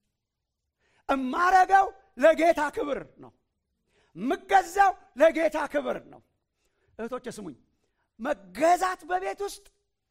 እማረገው ለጌታ ክብር ነው ምገዛው ለጌታ ክብር ነው እህቶች ስሙኝ መገዛት በቤት ውስጥ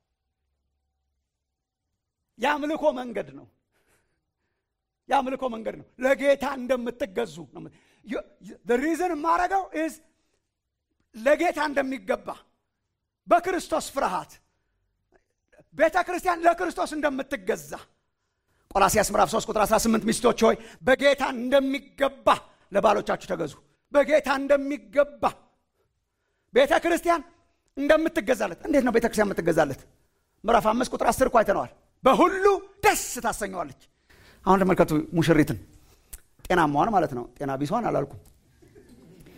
የአምልኮ መንገድ ነው የአምልኮ መንገድ ነው ለጌታ እንደምትገዙ ሪዝን የማረገው ኢዝ ለጌታ እንደሚገባ በክርስቶስ ፍርሃት ቤተ ክርስቲያን ለክርስቶስ እንደምትገዛ ቆላሲያስ ምዕራፍ 3 ቁጥር 18 ሚስቶች ሆይ በጌታ እንደሚገባ ለባሎቻችሁ ተገዙ በጌታ እንደሚገባ ቤተ ክርስቲያን እንደምትገዛለት እንዴት ነው ቤተ ክርስቲያን የምትገዛለት ምዕራፍ አምስት ቁጥር 10 እኮ አይተነዋል በሁሉ ደስ ታሰኘዋለች አሁን ተመልከቱ ሙሽሪትን ጤናማዋን ማለት ነው ጤና ቢሷን አላልኩም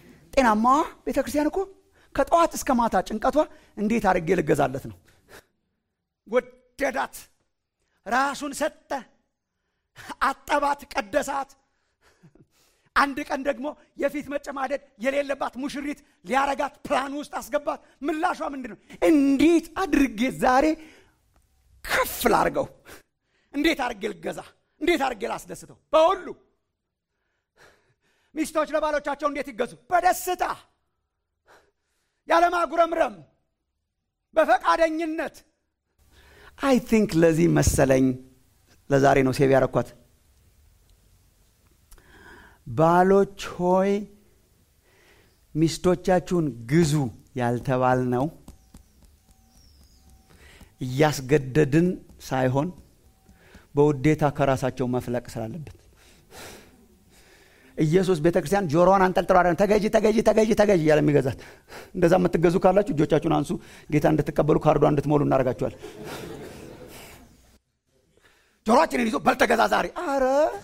ጤናማዋ ቤተ ክርስቲያን እኮ ከጠዋት እስከ ማታ ጭንቀቷ እንዴት አድርጌ ልገዛለት ነው ወደዳት፣ ራሱን ሰጠ፣ አጠባት፣ ቀደሳት። አንድ ቀን ደግሞ የፊት መጨማደድ የሌለባት ሙሽሪት ሊያረጋት ፕላን ውስጥ አስገባት። ምላሿ ምንድን ነው? እንዴት አድርጌ ዛሬ ከፍ ላርገው? እንዴት አድርጌ ልገዛ? እንዴት አድርጌ ላስደስተው? በሁሉ ሚስቶች ለባሎቻቸው እንዴት ይገዙ? በደስታ ያለማጉረምረም፣ በፈቃደኝነት። አይ ቲንክ ለዚህ መሰለኝ ለዛሬ ነው ሴብ ያረኳት። ባሎች ሆይ ሚስቶቻችሁን ግዙ ያልተባል ነው እያስገደድን ሳይሆን በውዴታ ከራሳቸው መፍለቅ ስላለበት ኢየሱስ ቤተ ክርስቲያን ጆሮዋን አንጠልጥሎ አይደለም ተገዢ ተገዢ ተገዢ ተገዢ እያለ የሚገዛት። እንደዛ የምትገዙ ካላችሁ እጆቻችሁን አንሱ። ጌታ እንድትቀበሉ ካርዷ እንድትሞሉ እናደርጋችኋል። ጆሮአችንን ይዞ በልተገዛ ዛሬ አረ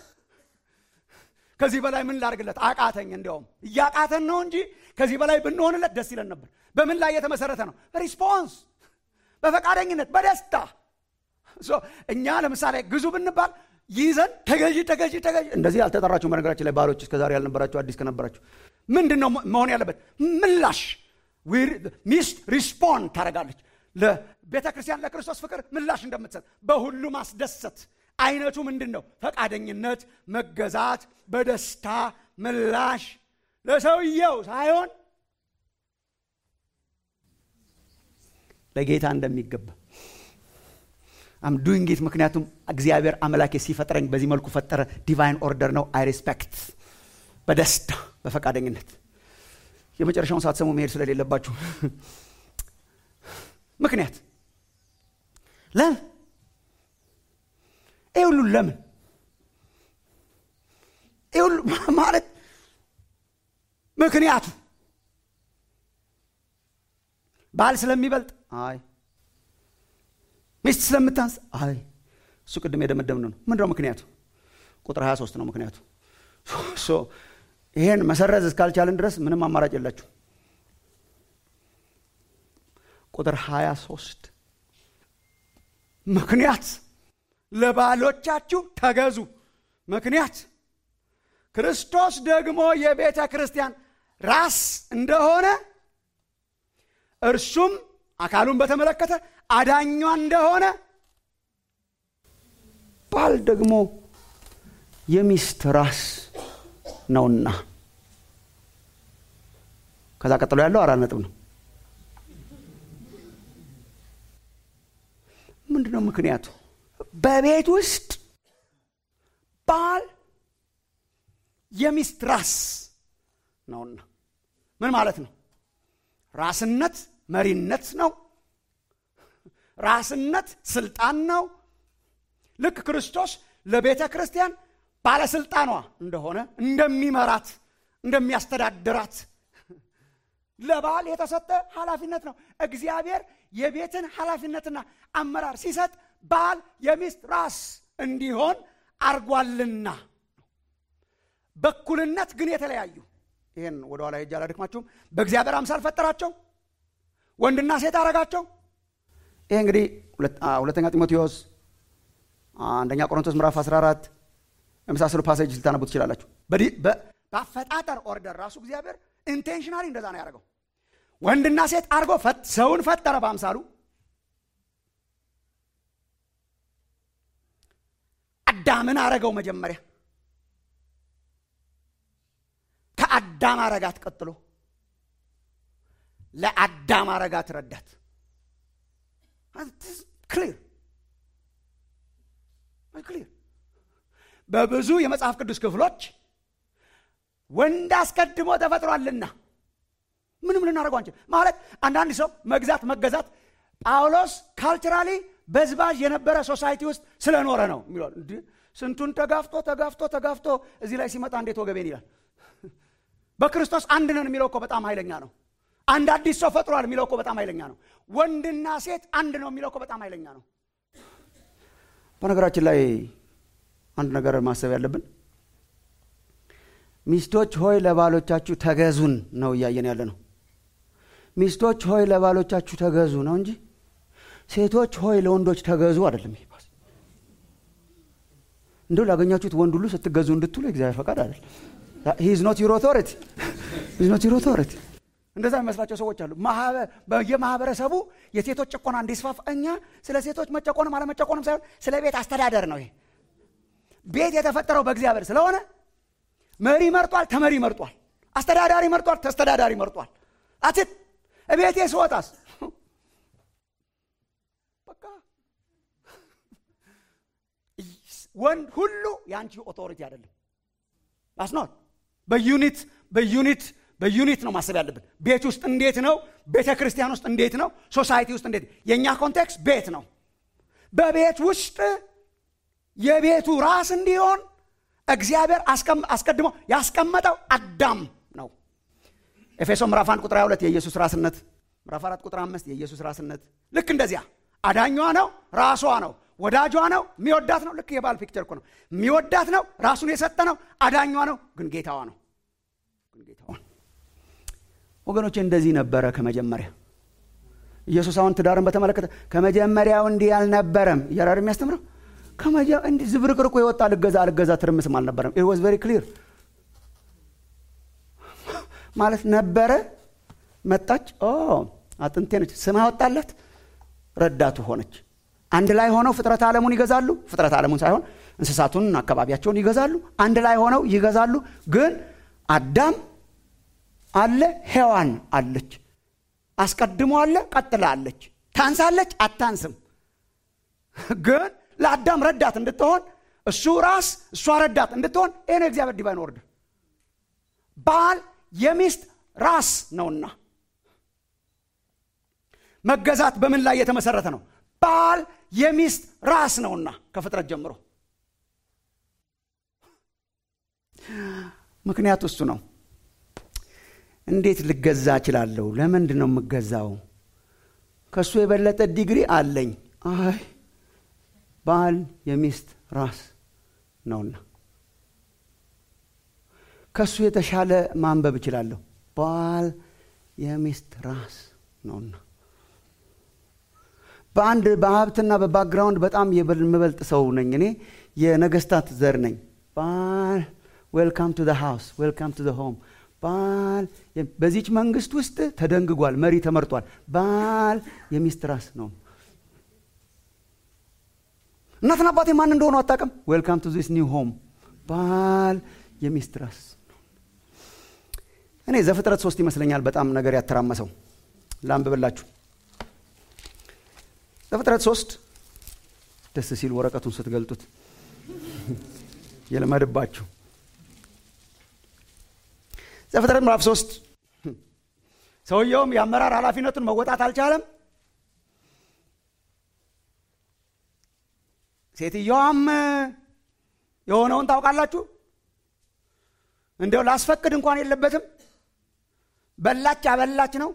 ከዚህ በላይ ምን ላርግለት? አቃተኝ። እንዲያውም እያቃተን ነው እንጂ ከዚህ በላይ ብንሆንለት ደስ ይለን ነበር። በምን ላይ የተመሰረተ ነው? ሪስፖንስ፣ በፈቃደኝነት በደስታ እኛ ለምሳሌ ግዙ ብንባል ይዘን ተገዢ ተገዢ ተገዢ እንደዚህ አልተጠራችሁ። በነገራችን ላይ ባሎች እስከዛሬ ያልነበራችሁ አዲስ ከነበራችሁ ምንድን ነው መሆን ያለበት? ምላሽ ሚስት ሪስፖንድ ታደርጋለች። ለቤተ ክርስቲያን ለክርስቶስ ፍቅር ምላሽ እንደምትሰጥ በሁሉ ማስደሰት አይነቱ ምንድን ነው? ፈቃደኝነት፣ መገዛት፣ በደስታ ምላሽ ለሰውየው ሳይሆን ለጌታ እንደሚገባ አም ዱይንግ ኢት ምክንያቱም እግዚአብሔር አምላኬ ሲፈጥረኝ በዚህ መልኩ ፈጠረ። ዲቫይን ኦርደር ነው። አይ ሬስፔክት በደስታ በፈቃደኝነት። የመጨረሻውን ሳትሰሙ መሄድ ስለሌለባችሁ ምክንያት ለምን ይህ ሁሉ ለምን ይህ ሁሉ ማለት ምክንያቱ ባል ስለሚበልጥ አይ ሚስት ስለምታንስ አይ እሱ ቅድም የደመደምነው ነው ምንድነው ምክንያቱ ቁጥር 23 ነው ምክንያቱ ይሄን መሰረዝ እስካልቻልን ድረስ ምንም አማራጭ የላችሁ ቁጥር 23 ምክንያት ለባሎቻችሁ ተገዙ ምክንያት ክርስቶስ ደግሞ የቤተ ክርስቲያን ራስ እንደሆነ እርሱም አካሉን በተመለከተ አዳኟ እንደሆነ ባል ደግሞ የሚስት ራስ ነውና ከዛ ቀጥሎ ያለው አራት ነጥብ ነው ምንድን ነው ምክንያቱ በቤት ውስጥ ባል የሚስት ራስ ነውና ምን ማለት ነው ራስነት መሪነት ነው ራስነት ስልጣን ነው ልክ ክርስቶስ ለቤተ ክርስቲያን ባለስልጣኗ እንደሆነ እንደሚመራት እንደሚያስተዳድራት ለባል የተሰጠ ኃላፊነት ነው እግዚአብሔር የቤትን ኃላፊነትና አመራር ሲሰጥ ባል የሚስት ራስ እንዲሆን አርጓልና በኩልነት ግን የተለያዩ ይህን ወደኋላ ሄጄ አላደክማችሁም በእግዚአብሔር አምሳል ፈጠራቸው ወንድና ሴት አረጋቸው ይሄ እንግዲህ ሁለተኛ ጢሞቴዎስ አንደኛ ቆሮንቶስ ምዕራፍ 14 የመሳሰሉ ፓሴጅ ልታነቡ ትችላላችሁ በአፈጣጠር ኦርደር ራሱ እግዚአብሔር ኢንቴንሽናሊ እንደዛ ነው ያደረገው ወንድና ሴት አድርጎ ሰውን ፈጠረ በአምሳሉ አዳምን አረገው መጀመሪያ ከአዳም አረጋት ቀጥሎ ለአዳም አረጋት ረዳት ክሊር ክሊር በብዙ የመጽሐፍ ቅዱስ ክፍሎች ወንድ አስቀድሞ ተፈጥሯልና ምንም ልናደርገው አንችል ማለት አንዳንድ ሰው መግዛት መገዛት ጳውሎስ ካልቸራሊ በዝባዥ የነበረ ሶሳይቲ ውስጥ ስለኖረ ነው የሚለው ስንቱን ተጋፍቶ ተጋፍቶ ተጋፍቶ እዚህ ላይ ሲመጣ እንዴት ወገቤን ይላል በክርስቶስ አንድ ነን የሚለው እኮ በጣም ኃይለኛ ነው አንድ አዲስ ሰው ፈጥሯል የሚለው እኮ በጣም ኃይለኛ ነው ወንድና ሴት አንድ ነው የሚለው እኮ በጣም ኃይለኛ ነው በነገራችን ላይ አንድ ነገር ማሰብ ያለብን ሚስቶች ሆይ ለባሎቻችሁ ተገዙን ነው እያየን ያለ ነው ሚስቶች ሆይ ለባሎቻችሁ ተገዙ ነው እንጂ ሴቶች ሆይ ለወንዶች ተገዙ አይደለም ይሄ ፓስ እንደው ላገኛችሁት ወንድ ሁሉ ስትገዙ እንድትሉ እግዚአብሔር ፈቃድ አይደል ሂዝ ኖት ዩር ኦቶሪቲ ሂዝ ኖት ዩር ኦቶሪቲ እንደዛ የሚመስላቸው ሰዎች አሉ የማህበረሰቡ የሴቶች ጭቆና እንዲስፋፋ እኛ ስለ ሴቶች መጨቆንም አለመጨቆንም ሳይሆን ስለ ቤት አስተዳደር ነው ይሄ ቤት የተፈጠረው በእግዚአብሔር ስለሆነ መሪ መርጧል ተመሪ መርጧል አስተዳዳሪ መርጧል ተስተዳዳሪ መርጧል አትት እቤቴ ስወጣስ በቃ ወንድ ሁሉ የአንቺ ኦቶሪቲ አይደለም አስኖት በዩኒት በዩኒት በዩኒት ነው ማሰብ ያለብን ቤት ውስጥ እንዴት ነው ቤተ ክርስቲያን ውስጥ እንዴት ነው ሶሳይቲ ውስጥ እንዴት የእኛ ኮንቴክስት ቤት ነው በቤት ውስጥ የቤቱ ራስ እንዲሆን እግዚአብሔር አስቀድሞ ያስቀመጠው አዳም ነው ኤፌሶ ምዕራፍ 1 ቁጥር 22 የኢየሱስ ራስነት ምዕራፍ 4 ቁጥር 5 የኢየሱስ ራስነት ልክ እንደዚያ አዳኟ ነው ራሷ ነው ወዳጇ ነው የሚወዳት ነው ልክ የባል ፒክቸር እኮ ነው የሚወዳት ነው ራሱን የሰጠ ነው አዳኟ ነው ግን ጌታዋ ነው ግን ጌታዋ ወገኖች እንደዚህ ነበረ ከመጀመሪያ ኢየሱስ አሁን ትዳርን በተመለከተ ከመጀመሪያው እንዲህ አልነበረም እያራር የሚያስተምረው እንዲህ ዝብርቅርቁ የወጣ ልገዛ አልገዛ ትርምስም አልነበረም ኢት ዋዝ ቬሪ ክሊር ማለት ነበረ መጣች አጥንቴ ነች ስም አወጣለት ረዳቱ ሆነች አንድ ላይ ሆነው ፍጥረት ዓለሙን ይገዛሉ ፍጥረት ዓለሙን ሳይሆን እንስሳቱን አካባቢያቸውን ይገዛሉ አንድ ላይ ሆነው ይገዛሉ ግን አዳም አለ ሔዋን አለች አስቀድሞ አለ ቀጥላ አለች ታንሳለች አታንስም ግን ለአዳም ረዳት እንድትሆን እሱ ራስ እሷ ረዳት እንድትሆን ይህ ነው እግዚአብሔር ዲቫይን ኦርደር ባል የሚስት ራስ ነውና መገዛት በምን ላይ የተመሰረተ ነው ባል የሚስት ራስ ነውና ከፍጥረት ጀምሮ ምክንያቱ እሱ ነው እንዴት ልገዛ እችላለሁ ለምንድን ነው የምገዛው ከእሱ የበለጠ ዲግሪ አለኝ አይ ባል የሚስት ራስ ነውና ከእሱ የተሻለ ማንበብ እችላለሁ ባል የሚስት ራስ ነውና በአንድ በሀብትና በባክግራውንድ በጣም የምበልጥ ሰው ነኝ እኔ የነገስታት ዘር ነኝ ባል ዌልካም ቱ ሃውስ ዌልካም ቱ ሆም ባል በዚች መንግስት ውስጥ ተደንግጓል መሪ ተመርጧል ባል የሚስት ራስ ነው እናትና አባቴ ማን እንደሆኑ አታውቅም ዌልካም ቱ ዚስ ኒው ሆም ባል የሚስት ራስ እኔ ዘፍጥረት ሶስት ይመስለኛል በጣም ነገር ያተራመሰው ላንብብላችሁ ዘፍጥረት ሶስት ደስ ሲል ወረቀቱን ስትገልጡት የለመድባችሁ ዘፍጥረት ምዕራፍ ሶስት ሰውየውም የአመራር ኃላፊነቱን መወጣት አልቻለም ሴትየዋም የሆነውን ታውቃላችሁ እንዲያው ላስፈቅድ እንኳን የለበትም በላች አበላች ነው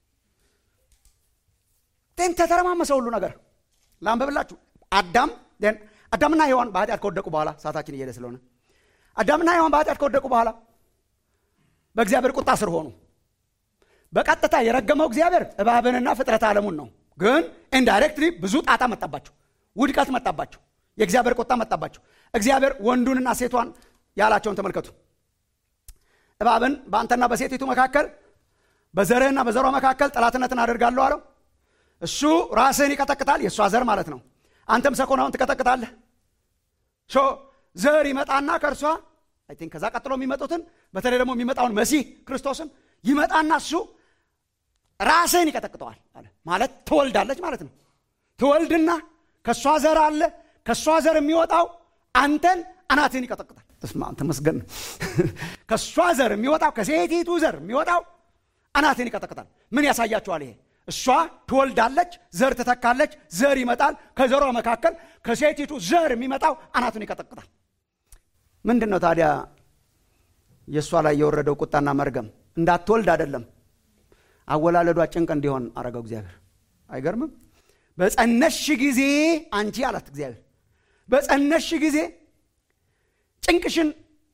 ቴን ተተረማመሰ ሁሉ ነገር ላንበብላችሁ አዳም አዳምና ሔዋን በኃጢአት ከወደቁ በኋላ ሰዓታችን እየሄደ ስለሆነ አዳምና ሔዋን በኃጢአት ከወደቁ በኋላ በእግዚአብሔር ቁጣ ስር ሆኑ በቀጥታ የረገመው እግዚአብሔር እባብንና ፍጥረት ዓለሙን ነው ግን ኢንዳይሬክትሊ ብዙ ጣጣ መጣባቸው ውድቀት መጣባቸው የእግዚአብሔር ቁጣ መጣባቸው እግዚአብሔር ወንዱንና ሴቷን ያላቸውን ተመልከቱ እባብን በአንተና በሴቲቱ መካከል በዘርህና በዘሯ መካከል ጠላትነትን አደርጋለሁ አለው እሱ ራስህን ይቀጠቅጣል የእሷ ዘር ማለት ነው አንተም ሰኮናውን ትቀጠቅጣለህ ሶ ዘር ይመጣና ከእርሷ አይ ቲንክ ከዛ ቀጥሎ የሚመጡትን በተለይ ደግሞ የሚመጣውን መሲህ ክርስቶስን ይመጣና እሱ ራስህን ይቀጠቅጠዋል አለ ማለት ትወልዳለች ማለት ነው ትወልድና ከእሷ ዘር አለ ከእሷ ዘር የሚወጣው አንተን አናትህን ይቀጠቅጣል ተስማ ተመስገን ከእሷ ዘር የሚወጣው ከሴቲቱ ዘር የሚወጣው አናትህን ይቀጠቅጣል ምን ያሳያችኋል ይሄ እሷ ትወልዳለች ዘር ትተካለች ዘር ይመጣል ከዘሯ መካከል ከሴቲቱ ዘር የሚመጣው አናቱን ይቀጠቅጣል ምንድን ነው ታዲያ የእሷ ላይ የወረደው ቁጣና መርገም እንዳትወልድ አይደለም አወላለዷ ጭንቅ እንዲሆን አረገው እግዚአብሔር አይገርምም በጸነሽ ጊዜ አንቺ አላት እግዚአብሔር በጸነሽ ጊዜ ጭንቅሽን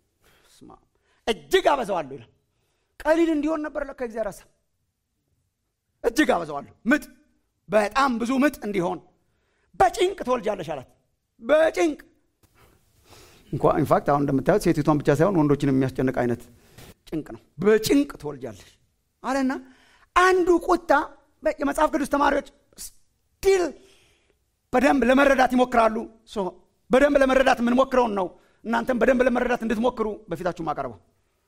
እጅግ አበዛዋለሁ ይላል ቀሊል እንዲሆን ነበር ለካ እግዚአብሔር ሀሳብ እጅግ አበዛዋለሁ ምጥ በጣም ብዙ ምጥ እንዲሆን በጭንቅ ትወልጃለሽ አላት በጭንቅ እንኳ ኢንፋክት አሁን እንደምታዩት ሴቲቷን ብቻ ሳይሆን ወንዶችን የሚያስጨንቅ አይነት ጭንቅ ነው በጭንቅ ትወልጃለሽ አለና አንዱ ቁጣ የመጽሐፍ ቅዱስ ተማሪዎች ስቲል በደንብ ለመረዳት ይሞክራሉ በደንብ ለመረዳት የምንሞክረውን ነው እናንተም በደንብ ለመረዳት እንድትሞክሩ በፊታችሁ ማቀርበው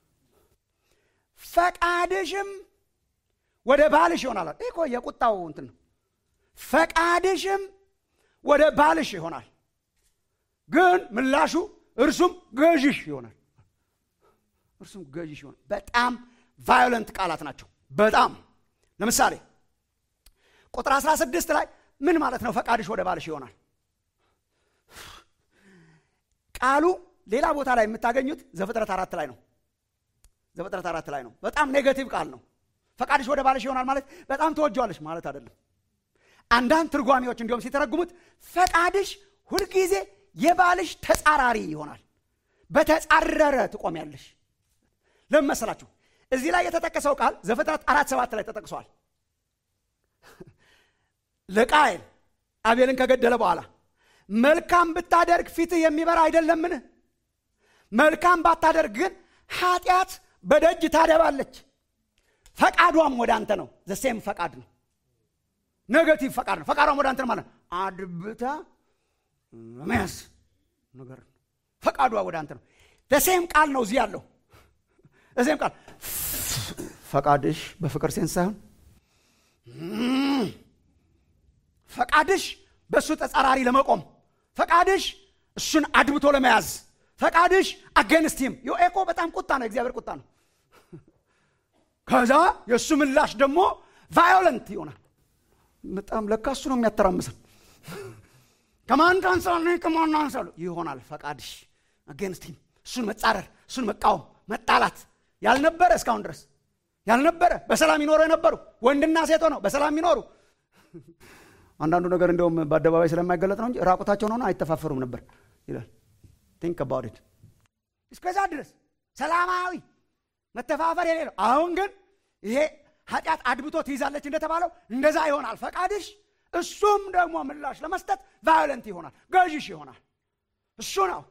ፈቃድሽም ወደ ባልሽ ይሆናል ይህ እኮ የቁጣው እንትን ነው ፈቃድሽም ወደ ባልሽ ይሆናል ግን ምላሹ እርሱም ገዥሽ ይሆናል እርሱም ገዥሽ ይሆናል በጣም ቫዮለንት ቃላት ናቸው በጣም ለምሳሌ ቁጥር 16 ላይ ምን ማለት ነው ፈቃድሽ ወደ ባልሽ ይሆናል ቃሉ ሌላ ቦታ ላይ የምታገኙት ዘፍጥረት አራት ላይ ነው ዘፍጥረት አራት ላይ ነው በጣም ኔጋቲቭ ቃል ነው ፈቃድሽ ወደ ባልሽ ይሆናል ማለት በጣም ተወጀዋለሽ ማለት አይደለም አንዳንድ ትርጓሚዎች እንዲሁም ሲተረጉሙት ፈቃድሽ ሁልጊዜ የባልሽ ተጻራሪ ይሆናል በተጻረረ ትቆሚያለሽ ለምን መሰላችሁ እዚህ ላይ የተጠቀሰው ቃል ዘፍጥረት አራት ሰባት ላይ ተጠቅሷል ለቃየል አቤልን ከገደለ በኋላ መልካም ብታደርግ ፊትህ የሚበራ አይደለምን መልካም ባታደርግ ግን ኃጢአት በደጅ ታደባለች ፈቃዷም ወደ አንተ ነው ዘሴም ፈቃድ ነው ኔጋቲቭ ፈቃድ ነው ፈቃዷም ወደ አንተ ነው ማለት አድብታ መያዝ ነገር ነው ፈቃዷ ወደ አንተ ነው ዘሴም ቃል ነው እዚህ ያለው ዘሴም ቃል ፈቃድሽ በፍቅር ሴንስ ሳይሆን ፈቃድሽ በእሱ ተጻራሪ ለመቆም ፈቃድሽ እሱን አድብቶ ለመያዝ ፈቃድሽ አገንስቲም ኤኮ በጣም ቁጣ ነው እግዚአብሔር ቁጣ ነው ከዛ የእሱ ምላሽ ደግሞ ቫዮለንት ይሆናል በጣም ለካ እሱ ነው የሚያተራምሰን ከማን ታንሳለ ከማን አንሳሉ ይሆናል ፈቃድሽ አገንስቲም እሱን መጻረር እሱን መቃወም መጣላት ያልነበረ እስካሁን ድረስ ያልነበረ በሰላም ይኖሩ የነበሩ ወንድና ሴት ሆነው በሰላም ይኖሩ አንዳንዱ ነገር እንደውም በአደባባይ ስለማይገለጥ ነው እንጂ ራቁታቸውን ሆነ አይተፋፈሩም ነበር ይላል ቲንክ አባውት እስከዛ ድረስ ሰላማዊ መተፋፈር የሌለው አሁን ግን ይሄ ኃጢአት አድብቶ ትይዛለች እንደተባለው እንደዛ ይሆናል ፈቃድሽ እሱም ደግሞ ምላሽ ለመስጠት ቫዮለንት ይሆናል ገዥሽ ይሆናል እሱ ነው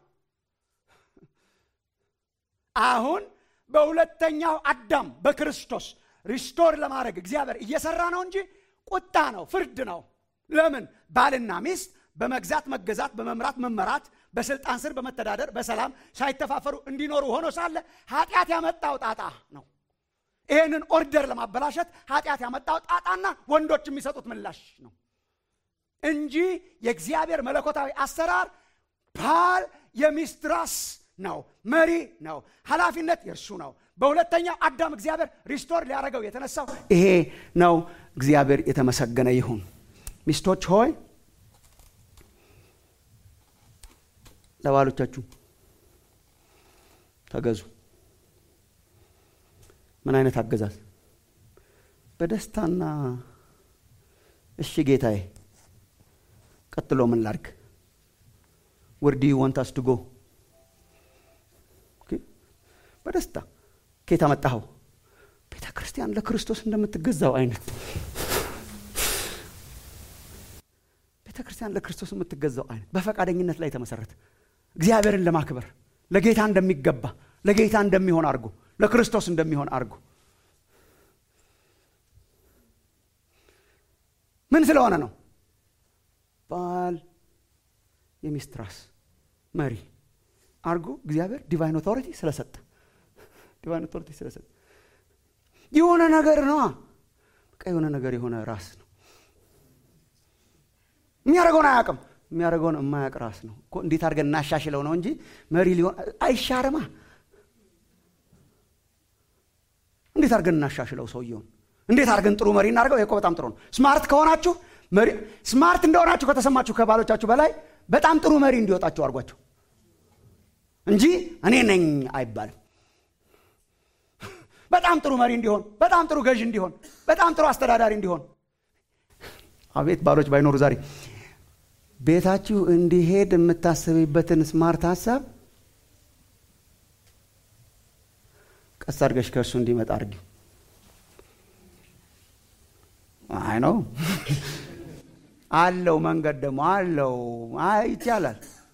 አሁን በሁለተኛው አዳም በክርስቶስ ሪስቶር ለማድረግ እግዚአብሔር እየሰራ ነው እንጂ ቁጣ ነው ፍርድ ነው ለምን ባልና ሚስት በመግዛት መገዛት በመምራት መመራት በስልጣን ስር በመተዳደር በሰላም ሳይተፋፈሩ እንዲኖሩ ሆኖ ሳለ ኃጢአት ያመጣው ጣጣ ነው ይህንን ኦርደር ለማበላሸት ኃጢአት ያመጣው ጣጣና ወንዶች የሚሰጡት ምላሽ ነው እንጂ የእግዚአብሔር መለኮታዊ አሰራር ባል የሚስት ራስ ነው መሪ ነው ኃላፊነት የእርሱ ነው በሁለተኛው አዳም እግዚአብሔር ሪስቶር ሊያደረገው የተነሳው ይሄ ነው እግዚአብሔር የተመሰገነ ይሁን ሚስቶች ሆይ ለባሎቻችሁ ተገዙ ምን አይነት አገዛዝ በደስታና እሺ ጌታዬ ቀጥሎ ምን ላርግ ወርዲ ወንታስ ድጎ በደስታ ኬታ መጣኸው ቤተ ክርስቲያን ለክርስቶስ እንደምትገዛው አይነት ቤተ ክርስቲያን ለክርስቶስ የምትገዛው አይነት በፈቃደኝነት ላይ የተመሰረተ እግዚአብሔርን ለማክበር ለጌታ እንደሚገባ ለጌታ እንደሚሆን አድርጎ ለክርስቶስ እንደሚሆን አድርጎ ምን ስለሆነ ነው ባል የሚስት ራስ መሪ አድርጎ እግዚአብሔር ዲቫይን ኦቶሪቲ ስለሰጠ ዲቫይን ኦቶሪቲ ስለሰጠ የሆነ ነገር ነዋ በቃ የሆነ ነገር የሆነ ራስ ነው የሚያደርገውን አያውቅም የሚያደርገውን የማያውቅ ራስ ነው እንዴት አድርገን እናሻሽለው ነው እንጂ መሪ ሊሆን አይሻርማ እንዴት አድርገን እናሻሽለው ሰውየውን እንዴት አድርገን ጥሩ መሪ እናደርገው ይሄ በጣም ጥሩ ነው ስማርት ከሆናችሁ ስማርት እንደሆናችሁ ከተሰማችሁ ከባሎቻችሁ በላይ በጣም ጥሩ መሪ እንዲወጣችሁ አድርጓቸው እንጂ እኔ ነኝ አይባልም በጣም ጥሩ መሪ እንዲሆን በጣም ጥሩ ገዥ እንዲሆን በጣም ጥሩ አስተዳዳሪ እንዲሆን አቤት ባሎች ባይኖሩ ዛሬ ቤታችሁ እንዲሄድ የምታስብበትን ስማርት ሀሳብ ቀስ አድርገሽ ከእሱ እንዲመጣ አርጊ አይ ነው አለው መንገድ ደግሞ አለው ይቻላል